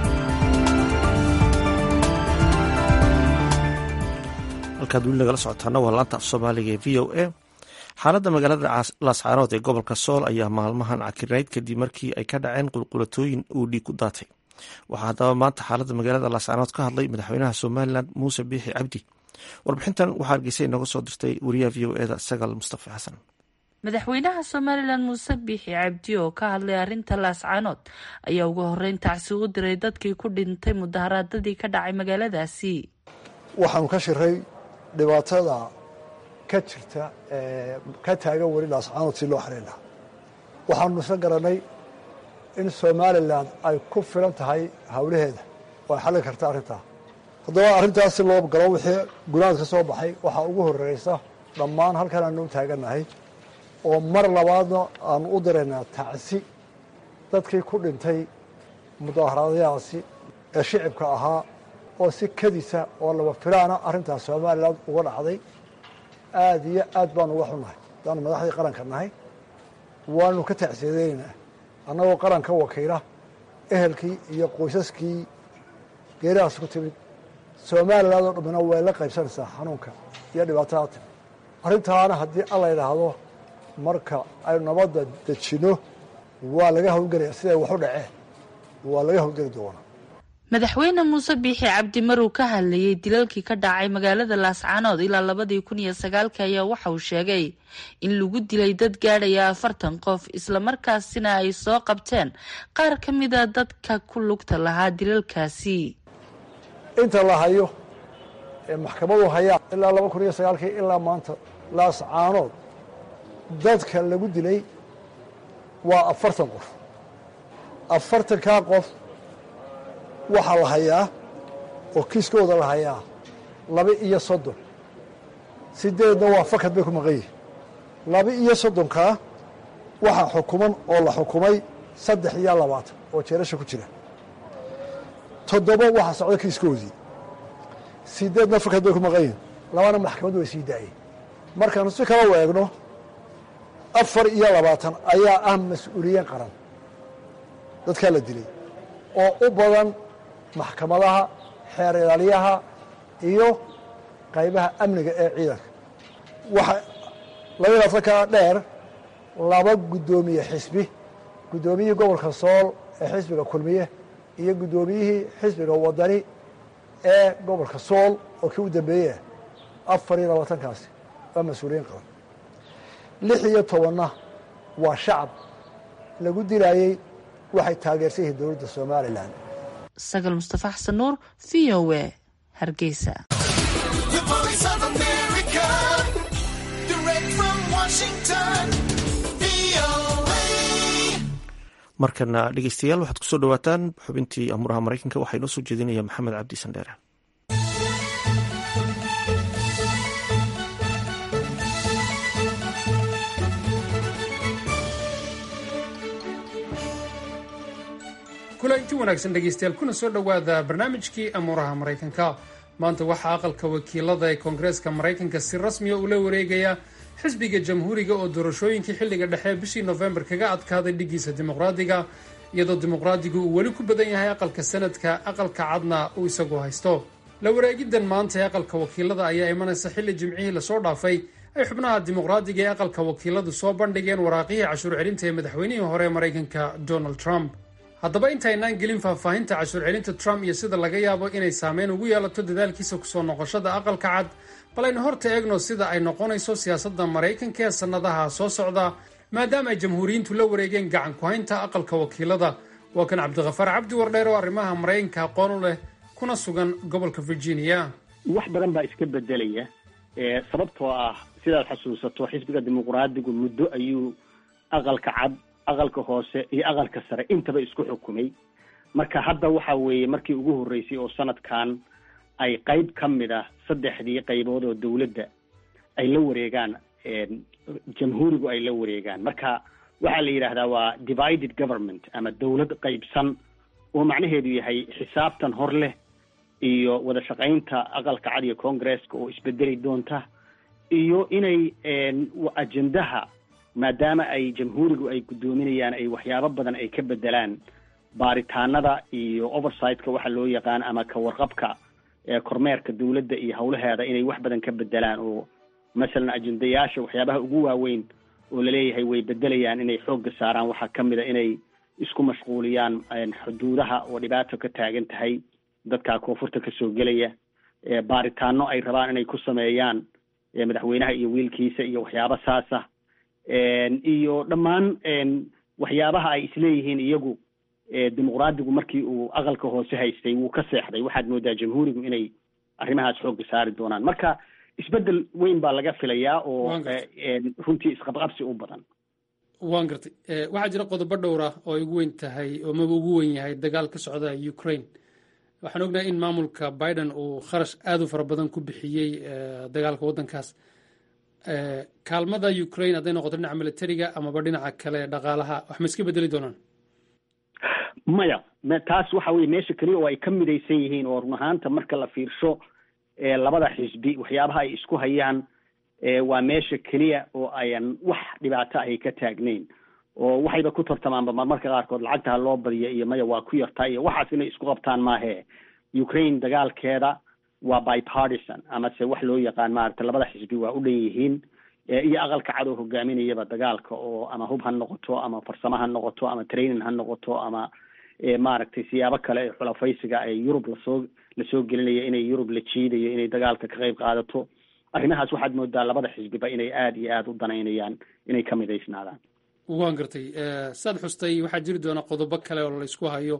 halkaad weli nagala socotaana waa laanta af soomaaliga ee v o a xaaladda magaalada laascaanood ee gobolka sool ayaa maalmahan cakirnayd kadib markii ay ka dhaceen qulqulatooyin uu dhiig ku daatay waxaa haddaba maanta xaaladda magaalada laascaanood ka hadlay madaxweynaha somalilan muuse biixi cabdi warbixintan waxaa hargeysa inooga soo dirtay wariyaha v o eda sagal mustafa xasan madaxweynaha somalilan muuse biixi cabdi oo ka hadlay arrinta laascaanood ayaa ugu horeyn tacsi u diray dadkii ku dhintay mudaharaadadii ka dhacay magaaladaasi waxaanu ka shiray dhibaatada ka jirta ka taagan weli laascaanood si loo xalin lahaa waxaanu isla garanay in somalilan ay ku filan tahay howlaheeda oo ay xallin karta arrintaa haddaba arrintaas si loo galo wixii gunaad ka soo baxay waxaa ugu horreysa dhammaan halkan aanu u taagannahay oo mar labaadna aanu u diraynaa tacsi dadkii ku dhintay mudaaharaadyahaasi ee shicibka ahaa oo si kadisa oo laba filaana arrintaas somalilan uga dhacday aada iyo aad baanu uga xunnahay haddaanu madaxdii qaranka nahay waanu ka tacsiyadeynaynaa annagoo qaranka wakiila ehelkii iyo qoysaskii geeridaas ku timid somaliland oo dhammina way la qaybsanaysaa xanuunka iyo dhibaatada timi arrintaana haddii alla yidhaahdo marka aynu nabadda dejinno waa laga howlgelaya siday waxu dhaceen waa laga howlgeli doonaa madaxweyne muuse biixi cabdi maruu ka hadlayey dilalkii ka dhacay magaalada laascaanood ilaa labadii kun iyo sagaalka ayaa waxa uu sheegay in lagu dilay dad gaadhaya afartan qof islamarkaasina ay soo qabteen qaar ka mida dadka ku lugta lahaa dilalkaasi inta la hayo ee maxkamadu hayaan ilaa laba kun iyo sagaalkii ilaa maanta laascaanood dadka lagu dilay waa afartan qof afartankaa qof waxaa la hayaa oo kiiskooda la hayaa laba iyo soddon sideedna waa fakad bay ku maqan yihin laba iyo soddonkaa waxaa xukuman oo la xukumay saddex iyo labaatan oo jeerasha ku jira toddoba waxaa socda kiiskoodii sideedna fakad bay ku maqan yihin labana maxkamaddu way sii daayeen markaanu si kala weegno afar iyo labaatan ayaa ah mas-uuliyiin qaran dadkaa la dilay oo u badan maxkamadaha xeer ilaaliyaha iyo qaybaha amniga ee ciidanka waxa laba laatan kaa dheer laba guddoomiye xisbi guddoomiyihii gobolka sool ee xisbiga kulmiye iyo guddoomiyihii xisbiga wadani ee gobolka sool oo kii u dambeeyey afar iyo labaatankaasi waa mas-uuliyiin qaban lix iyo tobanna waa shacab lagu dilaayey waxay taageersan yihiin dowladda somalilan sagal mustafa xasan nuur v o w hargeysa markana dhegeystayaal waxaad kusoo dhawaataan xubintii amuraha maraykanka waxaa inoo soo jeedinaya maxamed cabdi sandheere kulanti wanaagsan dhegeystayaal kuna soo dhowaada barnaamijkii amuuraha maraykanka maanta waxaa aqalka wakiilada ee koongareeska maraykanka si rasmiya ula wareegaya xisbiga jamhuuriga oo doorashooyinkii xilliga dhexe bishii nofembar kaga adkaaday dhigiisa dimuqraadiga iyadoo dimuqraadigu uu weli ku badan yahay aqalka sanadka aqalka cadna uu isagu haysto la wareegidan maanta ee aqalka wakiilada ayaa imanaysa xilli jimcihii lasoo dhaafay ay xubnaha dimuqraadiga ee aqalka wakiiladu soo bandhigeen waraaqihii cashuur celinta ee madaxweynihii hore ee maraykanka donald trump haddaba intaynaan gelin faahfaahinta cashuur celinta trump iyo sida laga yaabo inay saameyn ugu yeelato dadaalkiisa kusoo noqoshada aqalka cad bal aynu horta eegno sida ay noqonayso siyaasadda maraykanka ee sannadaha soo socda maadaama ay jamhuuriyiintu la wareegeen gacan ku-haynta aqalka wakiilada waa kan cabdikhafaar cabdi wardheer oo arrimaha maraykanka aqoon u leh kuna sugan gobolka virginia wax badan baa iska bedelaya sababtoo ah sidaad xasuusato xisbiga dimuqraadigu muddo ayuu aqalka cad aqalka hoose iyo aqalka sare intaba isku xukumay marka hadda waxa weeye markii ugu horreysay oo sanadkan ay qayb ka mid ah saddexdii qaybood oo dowladda ay la wareegaan jamhuurigu ay la wareegaan marka waxaa la yidhaahdaa waa divided government ama dowlad qaybsan oo macnaheedu yahay xisaabtan hor leh iyo wada shaqaynta aqalka cad iyo congresska oo isbedeli doonta iyo inay ajendaha maadaama ay jamhuurigu ay guddoominayaan ay waxyaabo badan ay ka bedelaan baaritaanada iyo oversightka waxa loo yaqaan ama ka warqabka kormeerka dowladda iyo howlaheeda inay wax badan ka bedelaan oo masalan ajendayaasha waxyaabaha ugu waaweyn oo laleeyahay way bedelayaan inay xoogga saaraan waxaa ka mid a inay isku mashquuliyaan xuduudaha oo dhibaato ka taagan tahay dadka koonfurta kasoo gelaya baaritaano ay rabaan inay ku sameeyaan madaxweynaha iyo wiilkiisa iyo waxyaaba saasa iyo dhammaan waxyaabaha ay isleeyihiin iyagu dimuqraadigu markii uu aqalka hoose haystay wuu ka seexday waxaad moodaa jamhuurigu inay arrimahaas xoogga saari doonaan marka isbedel weyn baa laga filayaa oo runtii isqabqabsi u badan waan gartay waxaa jira qodobo dhowr ah oo ay ugu weyn tahay oo maba ugu weyn yahay dagaal ka socda ukraine waxaan ognahay in maamulka biden uu kharash aad u fara badan ku bixiyey dagaalka waddankaas kaalmada ukraine hadday noqoto dhinaca militariga amaba dhinaca kale dhaqaalaha wax ma iska bedeli doonaan maya taas waxa weye meesha keliya oo ay ka midaysan yihiin oo run ahaanta marka la fiirsho labada xisbi waxyaabaha ay isku hayaan waa meesha keliya oo ayan wax dhibaato ahay ka taagnayn oo waxayba ku tartamaanba marmarka qaarkood lacagta ha loo badiyo iyo maya waa ku yartaa iyo waxaas inay isku qabtaan maahe ukraine dagaalkeeda waa bipartisan amase wax loo yaqaan maaragtay labada xisbi waa u dhan yihiin iyo aqalka cad oo hogaaminayaba dagaalka oo ama hub ha noqoto ama farsamo ha noqoto ama training ha noqoto ama maaragtay siyaabo kale ee xulafaysiga ee yurub lasoo lasoo gelinaya inay yurub la jiidayo inay dagaalka ka qayb qaadato arrimahaas waxaad moodaa labada xisbiba inay aada iyo aada u danaynayaan inay ka midaysnaadaan waan gartay saad xustay waxaa jiri doona qodobo kale oo laysku hayo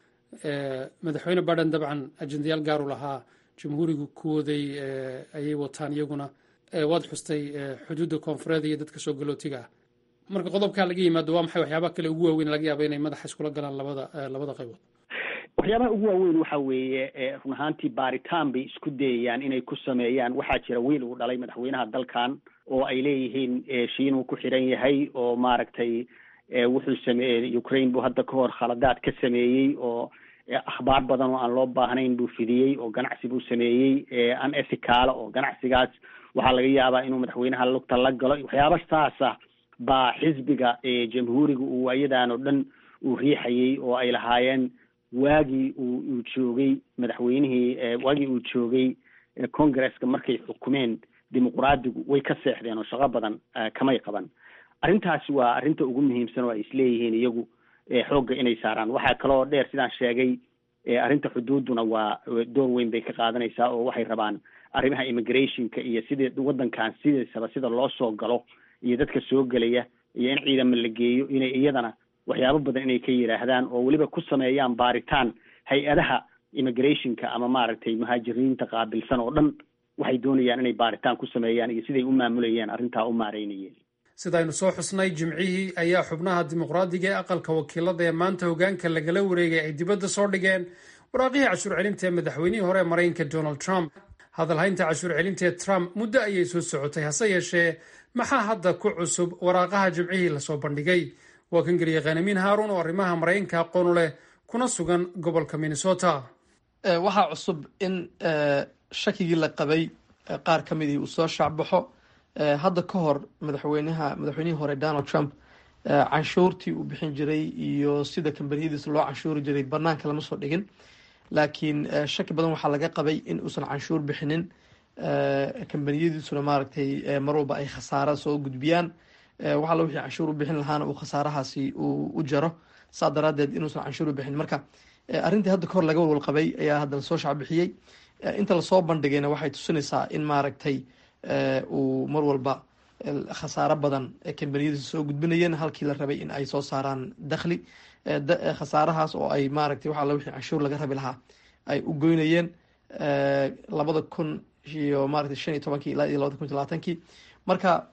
madaxweyne baden dabcan ajendayaal gaaru lahaa jamhuurigu kuwooday ayay wataan iyaguna waad xustay xuduudda koonfureed iyo dadka soo galootiga ah marka qodobkaa laga yimaado waa maxay waxyaabaha kale ugu waaweyn laga yaaba inay madaxa iskula galaan labada labada qaybood waxyaabaha ugu waaweyn waxa weeye run ahaantii baaritaan bay isku dayayaan inay ku sameeyaan waxaa jira wiil uu dhalay madaxweynaha dalkan oo ay leeyihiin shiinuu ku xiran yahay oo maaragtay wuxuu sameeyey ukraine buu hadda ka hor khaladaad ka sameeyey oo akhbaar badan oo aan loo baahnayn buu fidiyey oo ganacsi buu sameeyey an ethicaala oo ganacsigaas waxaa laga yaabaa inuu madaxweynaha lugta la galo waxyaaba saasa baa xisbiga jamhuuriga uu ayadan oo dhan uu riixayey oo ay lahaayeen waagii uu uu joogay madaxweynihii waagii uu joogay congresska markay xukumeen dimuqraadigu way ka seexdeen oo shaqo badan kamay qaban arrintaasi waa arrinta ugu muhiimsan oo ay isleeyihiin iyagu xoogga inay saaraan waxaa kaloo dheer sidaan sheegay arrinta xuduuduna waa door weyn bay ka qaadanaysaa oo waxay rabaan arrimaha immigrationka iyo sidii waddankan sidiisaba sida loo soo galo iyo dadka soo gelaya iyo in ciidama la geeyo inay iyadana waxyaabo badan inay ka yidhaahdaan oo weliba ku sameeyaan baaritaan hay-adaha immigrationka ama maaragtay muhaajiriinta qaabilsan oo dhan waxay doonayaan inay baaritaan ku sameeyaan iyo siday u maamulayeen arrintaa u maareynayeen sidaynu soo xusnay jimcihii ayaa xubnaha dimuqraadiga ee aqalka wakiilada ee maanta hogaanka lagala wareegay ay dibadda soo dhigeen waraaqihii cashuur celinta ee madaxweynihii hore ee maraykanka donald trump hadalhaynta cashuur celinta ee trump muddo ayay soo socotay hase yeeshee maxaa hadda ku cusub waraaqaha jimcihii lasoo bandhigay waa kan geliya khanamiin haaruun oo arrimaha maraykanka aqoonu leh kuna sugan gobolka minnesota waxaa cusub in shakigii la qabay qaar ka midii uu soo shaacbaxo hadda ka hor madaxweynaha madaxweynihii hore donald trump canshuurtii uu bixin jiray iyo sida kambaniyadiisa loo canshuuri jiray banaanka lama soo dhigin laakiin shaki badan waxaa laga qabay in uusan canshuur bixinin kambaniyadiisuna maaragtay mar walba ay khasaara soo gudbiyaan waxalla wixii canshuur u bixin lahaana uu khasaarahaasi uu u jaro saa daraadeed inuusan canshuur u bixin marka arrintii hadda kahor laga walwal qabay ayaa haddana soo shacbixiyey inta lasoo bandhigayna waxay tusinaysaa in maaragtay uu mar walba khasaaro badan kambaniyadiisa soo gudbinayeen halkii la rabay in ay soo saaraan dakhli khasaarahaas oo ay maaragtay wax alla wixii canshuur laga rabi lahaa ay u goynayeen labada kun iyo maaragtay shan iyo tobankii ilaa iyo labada kun iyo labaatankii marka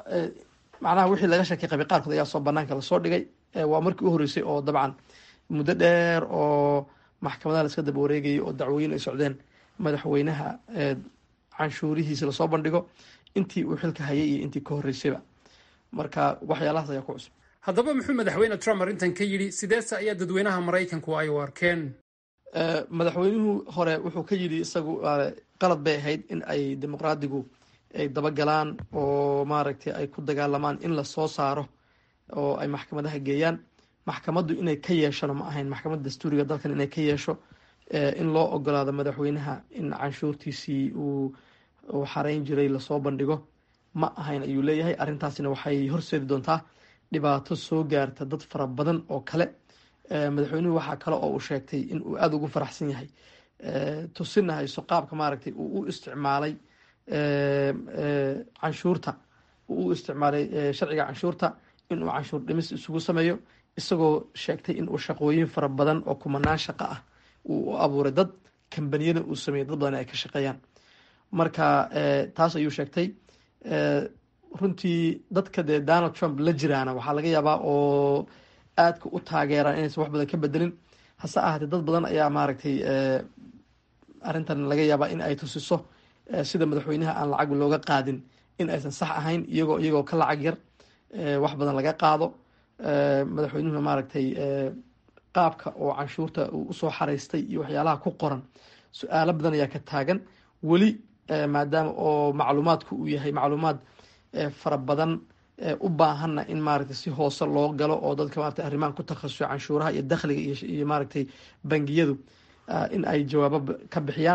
macnaha wixii laga shaki qabay qaarkood ayaa soo banaanka lasoo dhigay waa markii u horeysay oo dabcan muddo dheer oo maxkamadaha la iska daba wareegayay oo dacwooyin ay socdeen madaxweynaha canshuurihiisa lasoo bandhigo intii uu xilka hayay iyo intii ka horreysayba marka waxyaalahaas ayaa ku cusub haddaba muxuu madaxweyne trump arrintan ka yidhi sideese ayaa dadweynaha maraykanku ay u arkeen madaxweynuhu hore wuxuu ka yidhi isagu qalad bay ahayd in ay dimuqraadigu ay dabagalaan oo maaragtay ay ku dagaalamaan in lasoo saaro oo ay maxkamadaha geeyaan maxkamaddu inay ka yeeshona ma ahayn maxkamadda dastuuriga dalkan inay ka yeesho in loo ogolaado madaxweynaha in canshuurtiisii uu uu xarayn jiray lasoo bandhigo ma ahayn ayuu leeyahay arrintaasina waxay horseedi doontaa dhibaato soo gaarta dad fara badan oo kale madaxweynuhu waxaa kale oo uu sheegtay in uu aada ugu faraxsan yahay tusina hayso qaabka maaragtay uu u isticmaalay canshuurta uu u isticmaalay sharciga canshuurta inuu canshuur dhimis isugu sameeyo isagoo sheegtay inuu shaqooyin fara badan oo kumanaan shaqo ah uu u abuuray dad kambaniyada uu sameeyey dad badan ay ka shaqeeyaan marka taas ayuu sheegtay runtii dadka dee donald trump la jiraana waxaa laga yaabaa oo aadka u taageeraan inaysan wax badan ka bedelin hase ahaatee dad badan ayaa maaragtay arrintan laga yaabaa in ay tusiso sida madaxweynaha aan lacag looga qaadin in aysan sax ahayn iyagoo iyagoo ka lacag yar wax badan laga qaado madaxweynuhuna maaragtay qaabka oo canshuurta uu usoo xaraystay iyo waxyaalaha ku qoran su-aalo badan ayaa ka taagan weli maadaama oo macluumaadku uu yahay macluumaad fara badan u baahanna in maaragtay si hoose loo galo oo dadka maratay arrimahan ku takhasusay canshuuraha iyo dakhliga iyo maaragtay bangiyadu in ay jawaabo ka bixiyaan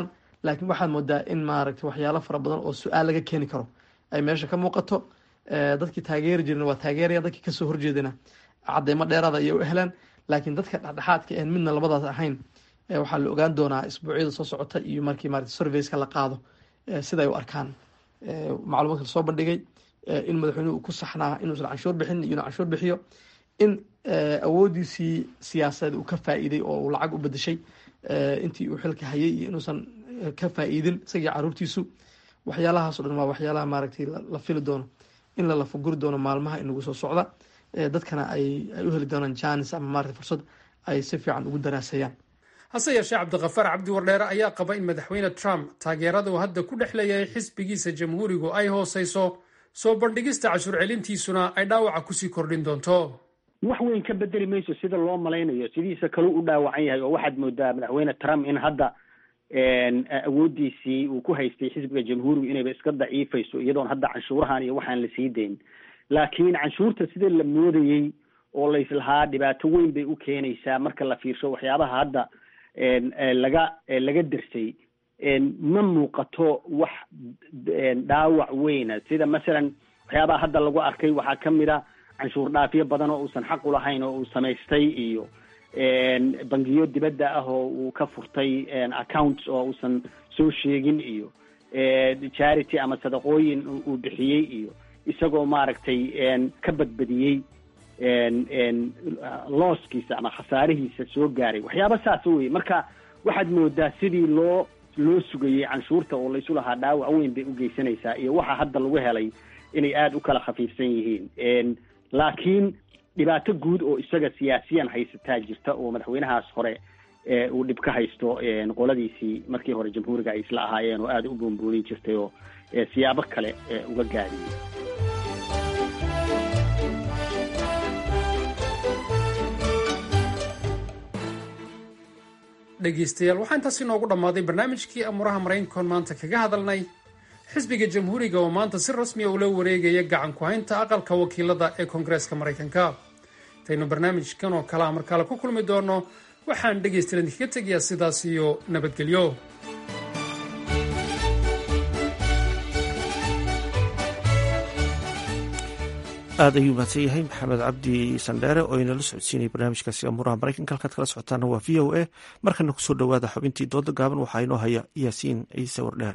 laakiin waxaad moodaa in maaragtay waxyaalo fara badan oo su-aal laga keeni karo ay meesha ka muuqato dadkii taageeri jirna waa taageeraya dadkii kasoo horjeedana cadeymo dheeraada ayay u helaan laakiin dadka dhexdhexaadka een midna labadaas ahayn waxaa la ogaan doonaa isbuucyada soo socota iyo markii maarata surveyska la qaado sida ay u arkaan macluumaadka lasoo bandhigay in madaxweynuhu uu ku saxnaa inuusan canshuur bixin iyo inuu canshuur bixiyo in awoodiisii siyaasadeed uu ka faa'iiday oo uu lacag u bedeshay intii uu xilka hayay iyo inuusan ka faa'iidin isagii caruurtiisu waxyaalahaasoo dhan waa waxyaalaha maaragtay la fili doono in la lafaguri doono maalmaha inagu soo socda dadkana ay ay u heli doonaan janis ama maarata fursad ay si fiican ugu daraasayaan hase yeeshee cabdikafaar cabdi wardheere ayaa qaba in madaxweyne trump taageerada uu hadda ku dhex leeyahay xisbigiisa jamhuurigu ay hooseyso soo bandhigista cashuur celintiisuna ay dhaawaca kusii kordhin doonto wax weyn ka bedeli mayso sida loo malaynayo sidiisa kaleu u dhaawacan yahay oo waxaad moodaa madaxweyne trump in hadda awoodiisii uu ku haystay xisbiga jamhuurigu inayba iska daciifayso iyadoon hadda canshuurahan iyo waxaan la sii dayn laakiin canshuurta sida la moodayey oo layslahaa dhibaato weyn bay u keenaysaa marka la fiirsho waxyaabaha hadda laga laga dersay ma muuqato wax dhaawac weyna sida masalan waxyaabaha hadda lagu arkay waxaa kamid a canshuur dhaafyo badan oo uusan xaq u lahayn oo uu samaystay iyo bangiyo dibadda ah oo uu ka furtay accounts oo uusan soo sheegin iyo charity ama sadaqooyin uu bixiyey iyo isagoo maaragtay ka badbadiyey looskiisa ama khasaarihiisa soo gaaray waxyaaba saas wey marka waxaad moodaa sidii loo loo sugayey canshuurta oo laysu lahaa dhaawac weyn bay u geysanaysaa iyo waxa hadda lagu helay inay aada u kala khafiifsan yihiin laakiin dhibaato guud oo isaga siyaasiyan haysataa jirta oo madaxweynahaas hore uu dhib ka haysto qoladiisii markii hore jamhuuriga ay isla ahaayeen oo aada u buunbuunin jirtay oo siyaabo kale uga gaadiyey dhegeystayaal waxaa intaas inoogu dhammaaday barnaamijkii amuuraha maraykankoon maanta kaga hadalnay xisbiga jamhuuriga oo maanta si rasmiya ula wareegaya gacan ku haynta aqalka wakiilada ee koongareeska maraykanka intaynu barnaamijkan oo kalea markaale ku kulmi doono waxaan dhegaystayaal idinkaga tegayaa sidaas iyo nabadgelyo aad ayuu mahadsan yahay maxamed cabdi sandheere oo inala socodsiinaya barnaamijkaasi amuuraha maraykanka halkaad kala socotaana waa v o a markana kusoo dhowaada xubintii dooda gaaban waxaa inoo haya yaasiin ciise wardheere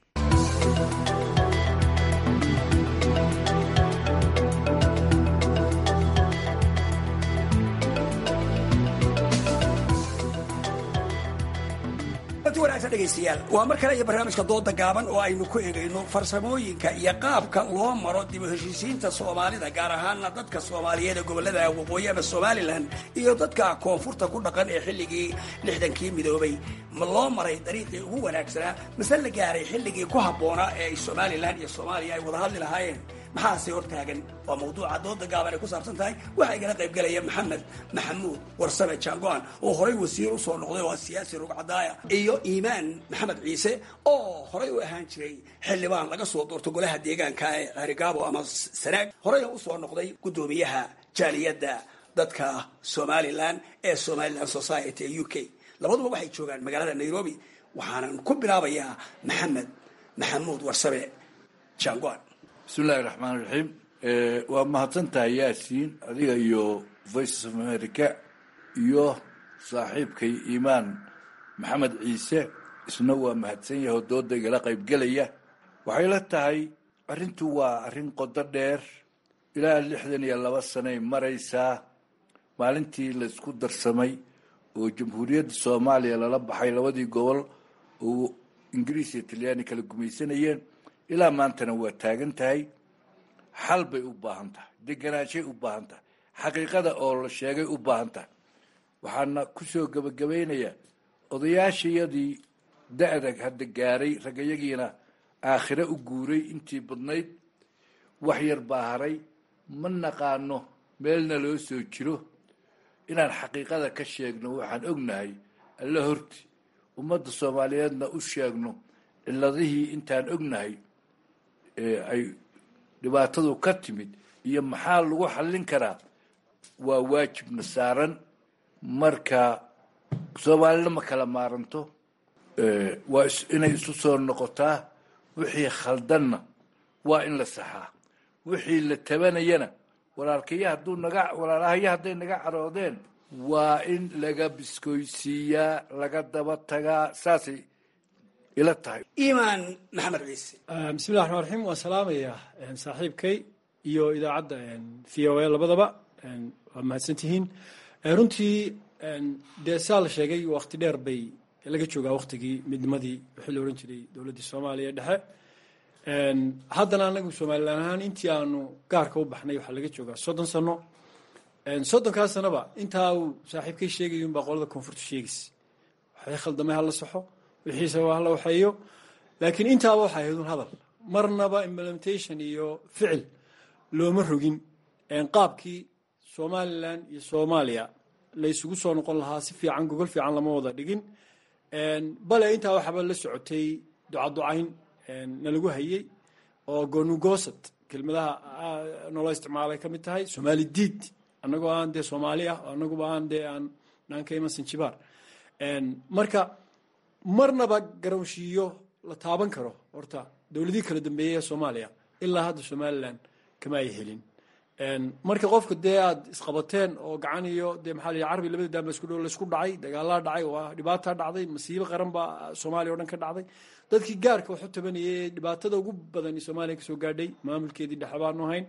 dhegeystayaal waa mar kale iyo barnaamijka dooda gaaban oo aynu ku egayno farsamooyinka iyo qaabka loo maro dib u heshiisiinta soomaalida gaar ahaana dadka soomaaliyeed ee gobolada waqooyi ama somalilan iyo dadka koonfurta ku dhaqan ee xilligii lixdankii midoobay ma loo maray dariiqii ugu wanaagsanaa mase la gaaray xilligii ku habboonaa ee ay somalilan iyo soomaaliya ay wada hadli lahaayeen maxaase hortaagan waa mawduuca dooda gaaban ay ku saabsan tahay waxaa igala qayb gelaya maxamed maxamuud warsame jangoan oo horay wasiir usoo noqday oo siyaasi rugcadaaya iyo iimaan maxamed ciise oo horay u ahaan jiray xildhibaan laga soo doorto golaha deegaanka ee cerigaabo ama sanaag horeyna usoo noqday guddoomiyaha jaaliyadda dadka somalilan ee somalilan society ee u k labaduba waxay joogaan magaalada nairobi waxaanan ku bilaabayaa maxamed maxamuud warsame jangoan bismillahi raxmaan raxiim waa mahadsantahay yaasiin adiga iyo voice of america iyo saaxiibkay iimaan maxamed ciise isna waa mahadsan yahay oo dooda igala qaybgelaya waxay la tahay arrintu waa arrin qodo dheer ilaa lixdan iyo laba sanay maraysaa maalintii laysku darsamay oo jamhuuriyadda soomaaliya lala baxay labadii gobol oo ingiriis iyo talyaani kala gumaysanayeen ilaa maantana waa taagan tahay xal bay u baahan tahay deganaanshay u baahan tahay xaqiiqada oo la sheegay u baahan tahay waxaana kusoo gebagabaynayaa odayaashayadii da-dag hadda gaaray ragayagiina aakhire u guuray intii badnayd wax yar baa haray ma naqaano meelna loo soo jiro inaan xaqiiqada ka sheegno waxaan ognahay alla horti ummadda soomaaliyeedna u sheegno ciladihii intaan ognahay ay dhibaatadu ka timid iyo maxaa lagu xallin karaa waa waajibna saaran marka soomaalina ma kala maaranto waa inay isu soo noqotaa wixii khaldanna waa in la saxaa wixii la tabanayana walaalkaya hadduu naga walaalahaya hadday naga caroodeen waa in laga biskoysiiyaa laga daba tagaa saasay ila tahay imaan maxamed ciise bismillahi raxmaan raxiim waan salaamayaa saaxiibkay iyo idaacadda v o a labadaba waa mahadsantihiin runtii dee saa la sheegay wakti dheer bay laga joogaa waktigii midnimadii wixii la ohan jiray dowladdii soomaaliya dhexe haddana anagu somalilan ahaan intii aanu gaarka u baxnay waxaa laga joogaa soddon sano soddonkaa sanoba intaa uu saaxiibkay sheegay unbaa qolada koonfurta sheegaysa waxay khaldamay hala saxo wixiisaba hala waxeeyo laakiin intaaba waxay ahayd un hadal marnaba implementation iyo ficil looma rogin qaabkii somalilan iyo soomaaliya la isugu soo noqon lahaa si fiican gogol fiican lama wada dhigin bale intaa waxaaba la socotay ducaducayn nalagu hayey oo gonugoosad kelmadaha noola isticmaalay ka mid tahay somaali diid annagoo aan dee soomaali ah annaguba aan dee aan naan ka iman sanjibaar marka marnaba garowshiiyo la taaban karo horta dowladihii kala dambeeyey ee soomaaliya ilaa hadda somalilan kama ay helin marka qofka dee aad isqabateen oo gacan iyo dee maxaa la carbi labada daanba isku dhow laysku dhacay dagaalaa dhacay waa dhibaataa dhacday masiibo qaran baa soomaaliya o dhan ka dhacday dadkii gaarka waxu tabanayay ee dhibaatada ugu badan soomaaliya kasoo gaadhay maamulkeedii dhexe baanu hayn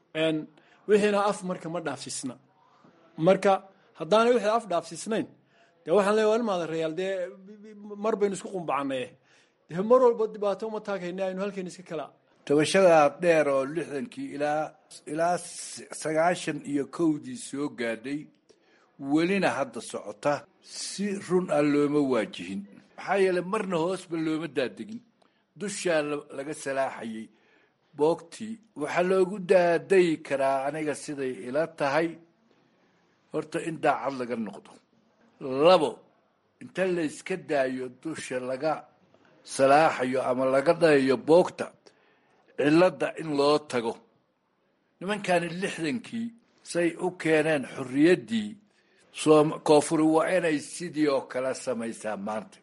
wixiina af marka ma dhaafsisna marka haddaanay wixii af dhaafsisnayn dee waxaan leeya waa imaada reyaal dee mar baynu isku qumbacanaye dee mar walba dhibaato uma taagayna aynu halkeen iska kala tabashadaa dheer oo lixdankii ilaa ilaa sagaashan iyo kowdii soo gaadhay welina hadda socota si run ah looma waajihin maxaa yeeley marna hoosba looma daadegin dushaa laga salaaxayay boogtii waxaa loogu daadayi karaa aniga siday ila tahay horta in daacad laga noqdo labo inta layska daayo dusha laga salaaxayo ama laga dhayayo boogta cilladda in loo tago nimankani lixdankii say u keeneen xorriyaddii koonfuri waa inay sidii oo kale samaysaa maanta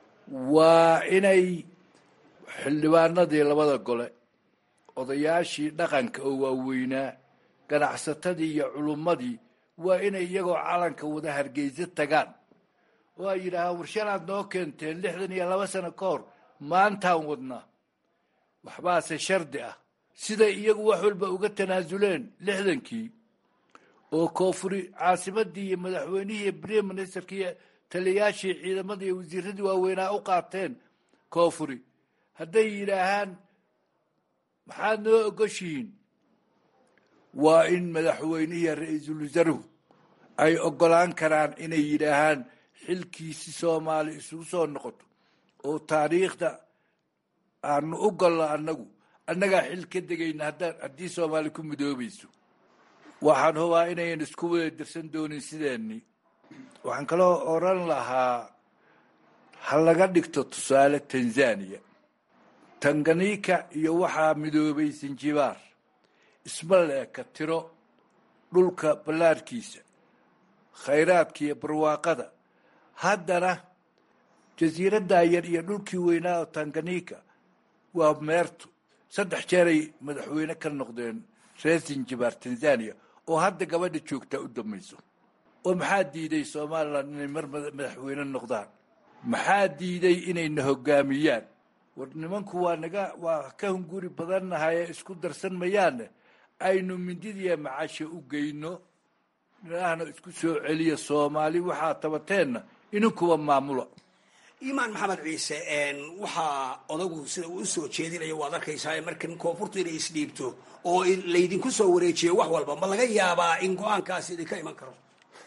waa inay xildhibaanadii labada gole odayaashii dhaqanka oo waaweynaa ganacsatadii iyo culummadii waa inay iyagoo calanka wada hargeysa tagaan oo ay yidhaahaan warshanaad noo keenteen lixdan iyo laba sano ka hor maantaan wadnaa waxbaase shardi ah siday iyagu wax walba uga tanaasuleen lixdankii oo koonfuri caasimadii iyo madaxweynihii iyo brime ministerkii iyo taliyayaashii ciidamadii iyo wasiiradii waaweynaa u qaateen koonfuri hadday yidhaahaan maxaad noo ogoshihiin waa in madaxweynihiiyo ra-iisul wasaaruhu ay ogolaan karaan inay yidhaahaan xilkiisi soomaali isugu soo noqoto oo taariikhda aanu u golno annagu annagaa xil ka degayna haddaan haddii soomaali ku midoobayso waxaan hubaa inayan isku wada dirsan doonin sideeni waxaan kaloo oran lahaa ha laga dhigto tusaale tanzania tanganika iyo waxaa midoobay sanjibaar isma leeka tiro dhulka ballaarkiisa khayraadka iyo barwaaqada haddana jasiiraddaa yar iyo dhulkii weynaa oo tanganika waa meertu saddex jeeray madaxweyne ka noqdeen reer sanjibaar tanzania oo hadda gabadha joogtaa u dambayso oo maxaa diiday somalilan inay mar madaxweyne noqdaan maxaa diiday inayna hogaamiyaan war nimanku waa naga waa ka hunguri badannahaye isku darsan mayaane aynu mindidiya macasha u geyno ilaahna isku soo celiya soomaali waxaa tabateenna inankuwa maamula imaan maxamed ciise waxaa odagu sida uu usoo jeedinayo waad arkaysaa markan koonfurtu inay isdhiibto oo laydinku soo wareejiyo wax walba ma laga yaabaa in go-aankaasi idinka iman karo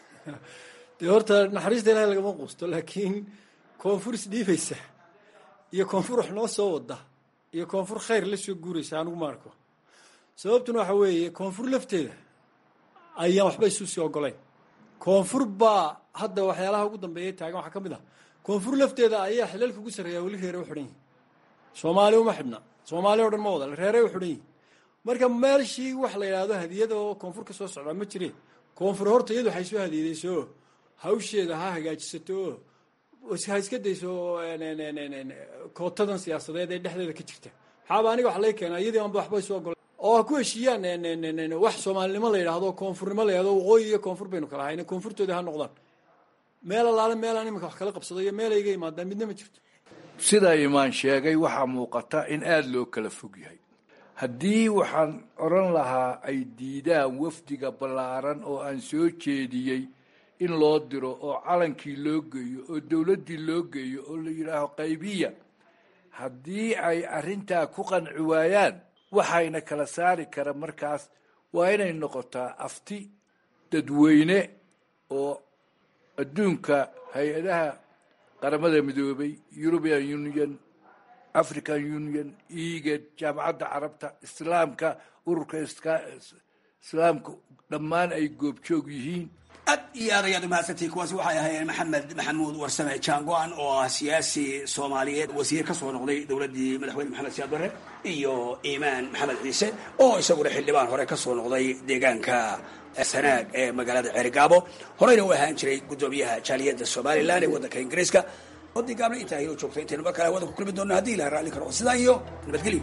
dee horta naxariista ilahay lagama quusto laakiin koonfur isdhiibaysa iyo koonfur wax noo soo wada iyo koonfur khayr la soo guuraysa anigu ma arko sababtuna waxa weeye koonfur lafteeda ayaan waxba isu sii ogolayn koonfur baa hadda waxyaalaha ugu dambeeya taagan waxaa ka mid ah koonfur lafteeda ayaa xilalka ugu sarreeya weli reere u xidhan yihin soomaali uma xidhna soomaali o dhan ma wada reere u xidhan yihin marka meelshii wax la yidhaahdo hadiyada oo koonfur ka soo socdaa ma jire koonfur horta iyadu waxay soo hadiyadayso oo hawsheeda ha hagaajisato oo ha iska dayso kootadan siyaasadeed ee dhexdeeda ka jirta maxaaba aniga wax laga keenaa iyadii anba waxbay soo gola oo ha ku heshiiyaan wax soomaalinimo la yidhaahdo koonfurnimo la yidhahdo waqooyi iyo koonfur baynu kala hayna koonfurtooda ha noqdaan meel allaale meelaan iminka wax kala qabsado iyo meel ayga imaadaan midna ma jirto sida imaan sheegay waxaa muuqata in aada loo kala fog yahay haddii waxaan odhan lahaa ay diidaan wafdiga ballaaran oo aan soo jeediyey in loo diro oo calankii loo geeyo oo dowladdii loo geeyo oo la yidhaaho qaybiya haddii ay arrintaa ku qanci waayaan waxayna kala saari kara markaas waa inay noqotaa afti dadweyne oo adduunka hay-adaha qaramada midoobay european union african union egad jaamacadda carabta islaamka ururka islaamka dhammaan ay goobjoog yihiin aad iyo aad ayaad umahadsantihi kuwaasi waxay ahaayeen maxamed maxamuud warsame jaango-an oo ah siyaasi soomaaliyeed wasiir ka soo noqday dowladdii madaxweyne maxamed siyaad barre iyo iimaan maxamed ciise oo isaguna xildhibaan hore ka soo noqday deegaanka sanaag ee magaalada ceerigaabo horeyna u ahaan jiray guddoomiyaha jaaliyadda somalilan ee waddanka ingiriiska oddii gaabna intaa inoo joogtay intaynu mar kale waddanku kulmi doonno haddii ilaha raalli karo sidaa iyo nabadgelyo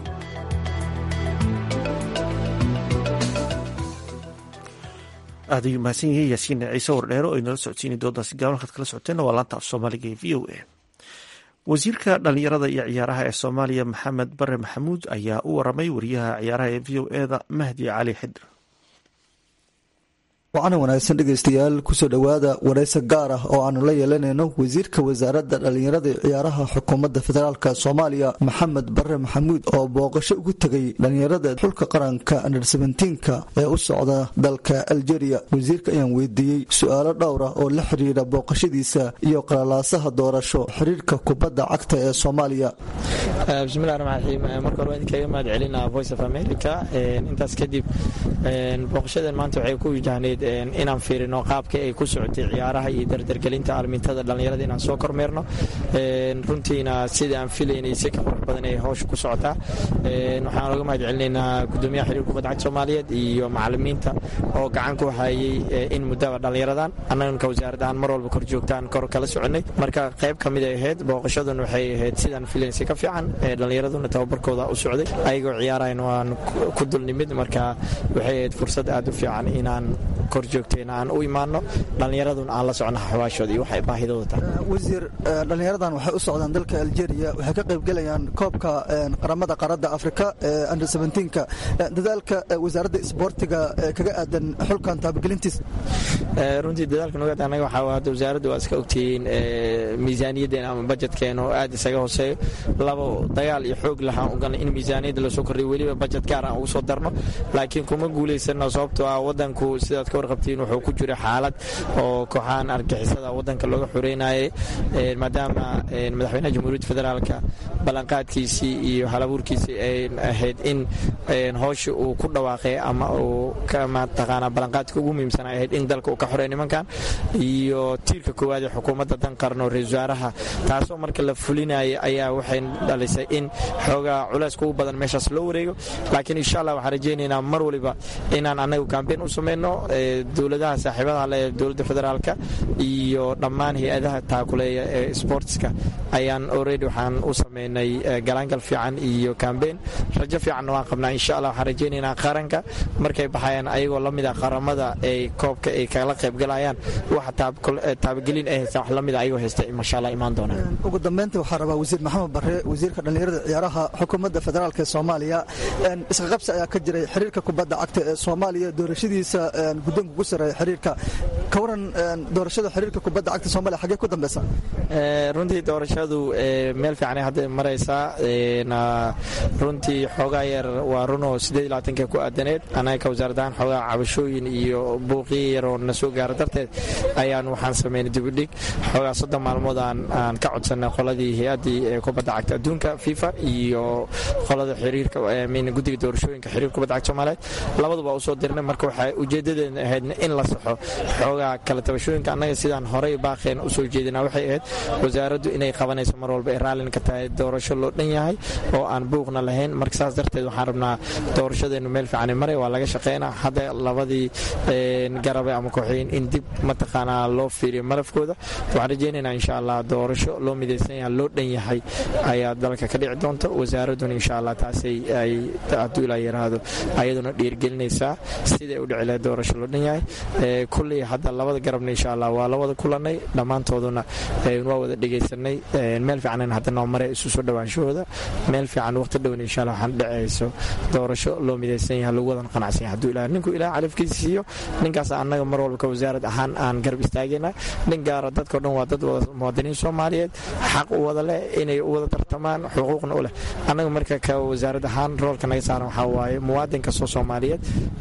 aad ayuu mahadsan yahay yaasiin ciise wardheero oo inala socodsiinay doodaasi gaaban halkaad kala socoteenna waa laanta af soomaaliga ee v o a wasiirka dhalinyarada iyo ciyaaraha ee soomaaliya maxamed bare maxamuud ayaa u waramay wariyaha ciyaaraha ee v o eda mahdi cali xidr wacana wanaagsan dhegaystayaal kusoo dhowaada waraysi gaar ah oo aanu la yeelanayno wasiirka wasaaradda dhallinyarada iyo ciyaaraha xukuumadda federaalk soomaaliya maxamed bare maxamuud oo booqasho ugu tegay dhallinyarada xulka qaranka under sebentiinka ee u socda dalka aljeria wasiirka ayaan weydiiyey su-aalo dhowra oo la xiriira booqashadiisa iyo qalalaasaha doorasho xiriirka kubadda cagta ee soomaaliya bismillahi raxmaan raxiim marka hore waan idinkaga mahad celinaa voice of america intaas kadib booqashadan maanta waxay ku wajahneyd inaan fiirino qaabka ay ku socotay ciyaaraha iyo dardargelinta almintada dhallinyarada inaan soo kormeerno runtiina sida aan filaynay si ka qurux badan ay hawsha ku socotaa waxaan oga mahad celinaynaa gudoomiyaha xiriir kubadda cagta soomaaliyeed iyo macalimiinta oo gacan ku hayay in muddaba dhallinyaradan annaganka wasaarad ahaan mar walba kor joogtaan kor kala soconay marka qayb ka mid ay ahayd booqashadun waxay ahayd sidaan filayn si ka fiican dhallinyaraduna tababarkooda u socday ayagoo ciyaarayn waan ku dulnimid marka waxay ahayd fursad aad u fiican inaan kor joogteen aan u imaano dhallinyaradun aan la socno xawaashooda iyo waxay baahidooda tahay wasiir dhallinyaradan waxay u socdaan dalka aljeria waxay ka qaybgelayaan koobka qaramada qaaradda afrika ee under seventeenka dadaalka wasaaradda isboortiga kaga aadan xulkan taabagelintiisa runtii dadaalka nogaad anaga waxaa hadda wasaaradda waa iska ogtihiin miisaaniyaddeena ama bajetkeen oo aad isaga hooseeyo labo dagaal iyo xoog lahaan ugalnay in miisaaniyadda lasoo kordhiyo weliba bajet gaar aan ugu soo darno laakiin kuma guulaysano sababtoo ah wadanku sidaad ka warqabtiin wuxuu ku jira xaalad oo kooxahan argixisada wadanka looga xoreynayay maadaama madaxweynaha jamhuuriyadda federaalka ballanqaadkiisii iyo halabuurkiisii ay ahayd in howsha uu ku dhawaaqay ama uu mataqaanaa ballanqaadka ugu muhiimsan ay ahayd in dalka uu ka xoreey nimankan iyo tiirka koowaad ee xukuumadda dan qaran oo ra-isul wasaaraha taasoo marka la fulinaya ayaa waxay dhalisay in xoogaa culayska ugu badan meeshaas loo wareego laakiin insha allah waxaan rajaynaynaa mar waliba inaan annagu kambeyn u samayno dowladaha saaxiibadaha le dowladda federaalka iyo dhammaan hay-adaha taakuleeya ee sportska ayaan already waxaan u samaynay galaangal fiican iyo kambeyn rajo fiicanna waan qabnaa insha allah waxaan rajaynaynaa qaranka markay baxayaan ayagoo la mid a qaramada ay koobka ay kala qaybgalayaan wax taabagelin ay haystaan wax la mida ayagoo haysta masha allah imaan doonaan ugu dambeyntii waxaa rabaa wasiir maxamed bare wasiirka dhallinyarada ciyaaraha xukuumadda federaalk ee soomaaliya iska qabsi ayaa ka jiray xiriirka kubadda cagta ee soomaaliya doorashadiisa guddoonka ugu sareeya xiriirka ka waran doorashada xiriirka kubadda cagta soomaaliya xaggee ku dambeysa runtii doorashadu meel fiicanay hadda maraysaa runtii xoogaa yar waa runoo sideed iyo labaatanka ku aadaneed anaga ka wasaaradahaan xoogaa cabashooyin iyo buuqiyo yaroo na soo gaara darteed ayaan waxaan sameynay dibudhig xoogaa soddon maalmood aan ka codsanay qoladii hay-addii kubadda cagta adduunka adduunka fifa iyo qolada xiriirka guddiga doorashooyinka xiriir kubadda cagta soomaaliyeed labaduba usoo dirnay marka waxay ujeedadeena ahayd in la saxo xoogaa kala tabashooyinka annaga sidaan horey baaqeen usoo jeedinaa waxay ahayd wasaaraddu inay qabanayso mar walba ay raallin ka tahay doorasho loo dhan yahay oo aan buuqna lahayn marka saas darteed waxaan rabnaa doorashadeennu meel fiican maray waa laga shaqeynaa hadda labadii garabe ama kooxeyn in dib mataqaanaa loo fiiriyo malafkooda waxaan rajeynaynaa insha allah doorasho loo midaysan yahay loo dhan yahay ayaa dalka ka dhici doonta wasaaradduna insha allah taasay ay hadduu ilaa yaraahdo ayaduna dhiirgelinaysaa siday u dhici lahayd doorasho loo dhan yahay kulley hadda labada garabna insha allah waa la wada kulanay dhammaantooduna waa wada dhegaysanay meel fiicanan hadda noo maray isu soo dhawaanshahooda meel fiican waqti dhowna insha allah waxaan dhacayso doorasho loo midaysan yahay lagu wadan qanacsan yahay hadduu ilaa ninku ilaah califkiisa siiyo ninkaas annaga mar walba ka wasaarad ahaan aan garab istaagayna nin gaara dadkao dhan waa dad wada muwaadiniin soomaaliyeed xaq u wada leh inay u wada tartamaan xuquuqna u leh annaga marka ka wasaarad ahaan roolka naga saaran waxaa waaye muwaadin kastoo soomaaliyeed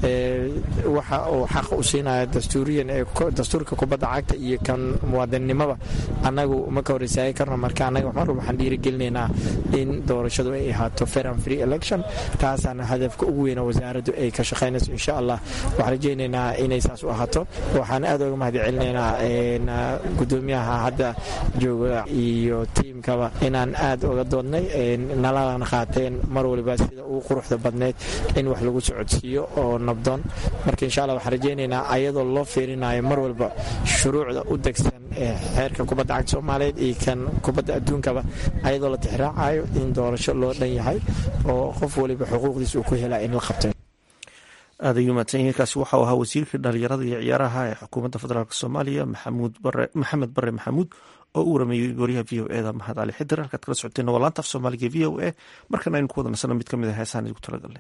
waxa uu xaq u siinaya dastuuriyan ee dastuurka kubadda cagta iyo kan muwaadinnimaba annagu ma ka hor istaagi karno marka annaga mar walba waxaan dhiirigelinaynaa in doorashadu ay ahaato fair and free election taasaana hadafka ugu weyna wasaaraddu ay ka shaqaynayso insha allah waxaan rajaynaynaa inay saas u ahaato waxaan aad uga mahad celinaynaa gudoomiyaha hadda jooga iyo tiimkaba inaan aad uga doodnay nalana qaateen mar waliba sida ugu quruxda badneyd in wax lagu socodsiiyo oo nabdoon marka insha allah waxaan rajaynaynaa ayadoo loo fiirinayo mar walba shuruucda u degsan ee xeerka kubadda cagta soomaaliyeed iyo kan kubadda adduunkaba ayadoo la tixraacayo in doorasho loo dhan yahay oo qof waliba xuquuqdiisa uu ku helaa in la qabtay aad ayuu mahadsan yahay kaasi waxau ahaa wasiirkii dhalinyarada iyo ciyaaraha ee xukuumadda federaalk soomaaliya maxamed bare maxamuud oo u warameeyey gooryaha v o eda mahad cali xidir halkaad kala socoteen waa laanta af soomaaliga v o a markana aynu ku wada nasano mid ka mid a heesaan idigu talagalnay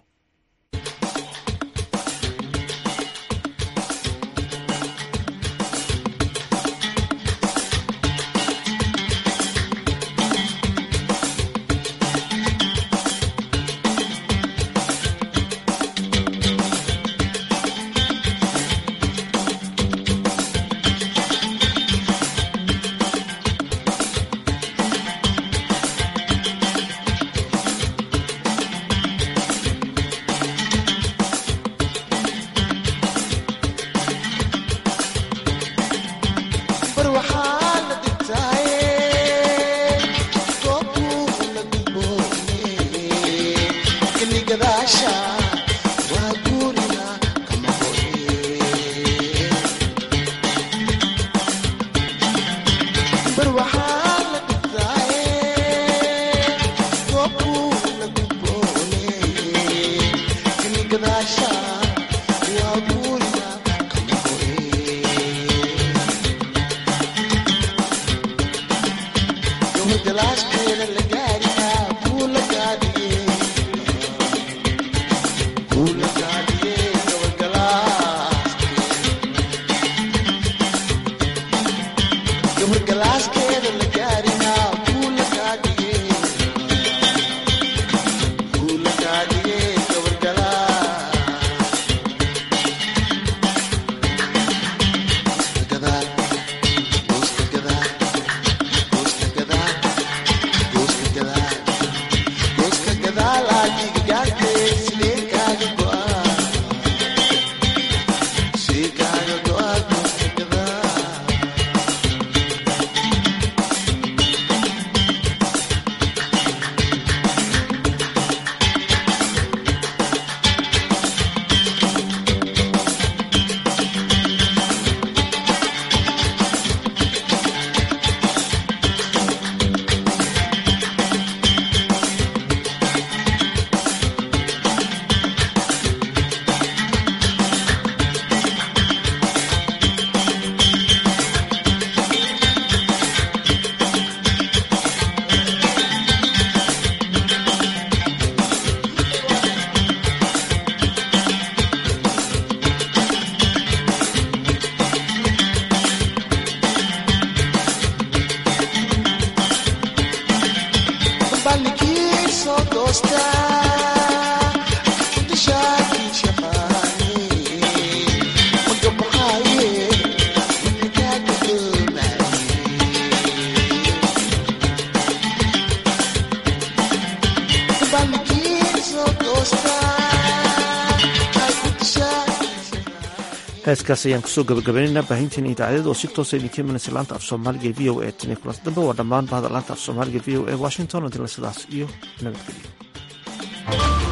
heeskaas ayaan kusoo gabagabaynaynaa baahinteena idaacadyada oo si toosa idinka imanaysa laanta af soomaaliga v o e tani kulanti dambe waa dhammaan bahda laanta af soomaaliga v o e washington adila sidaas iyo nabadgelyo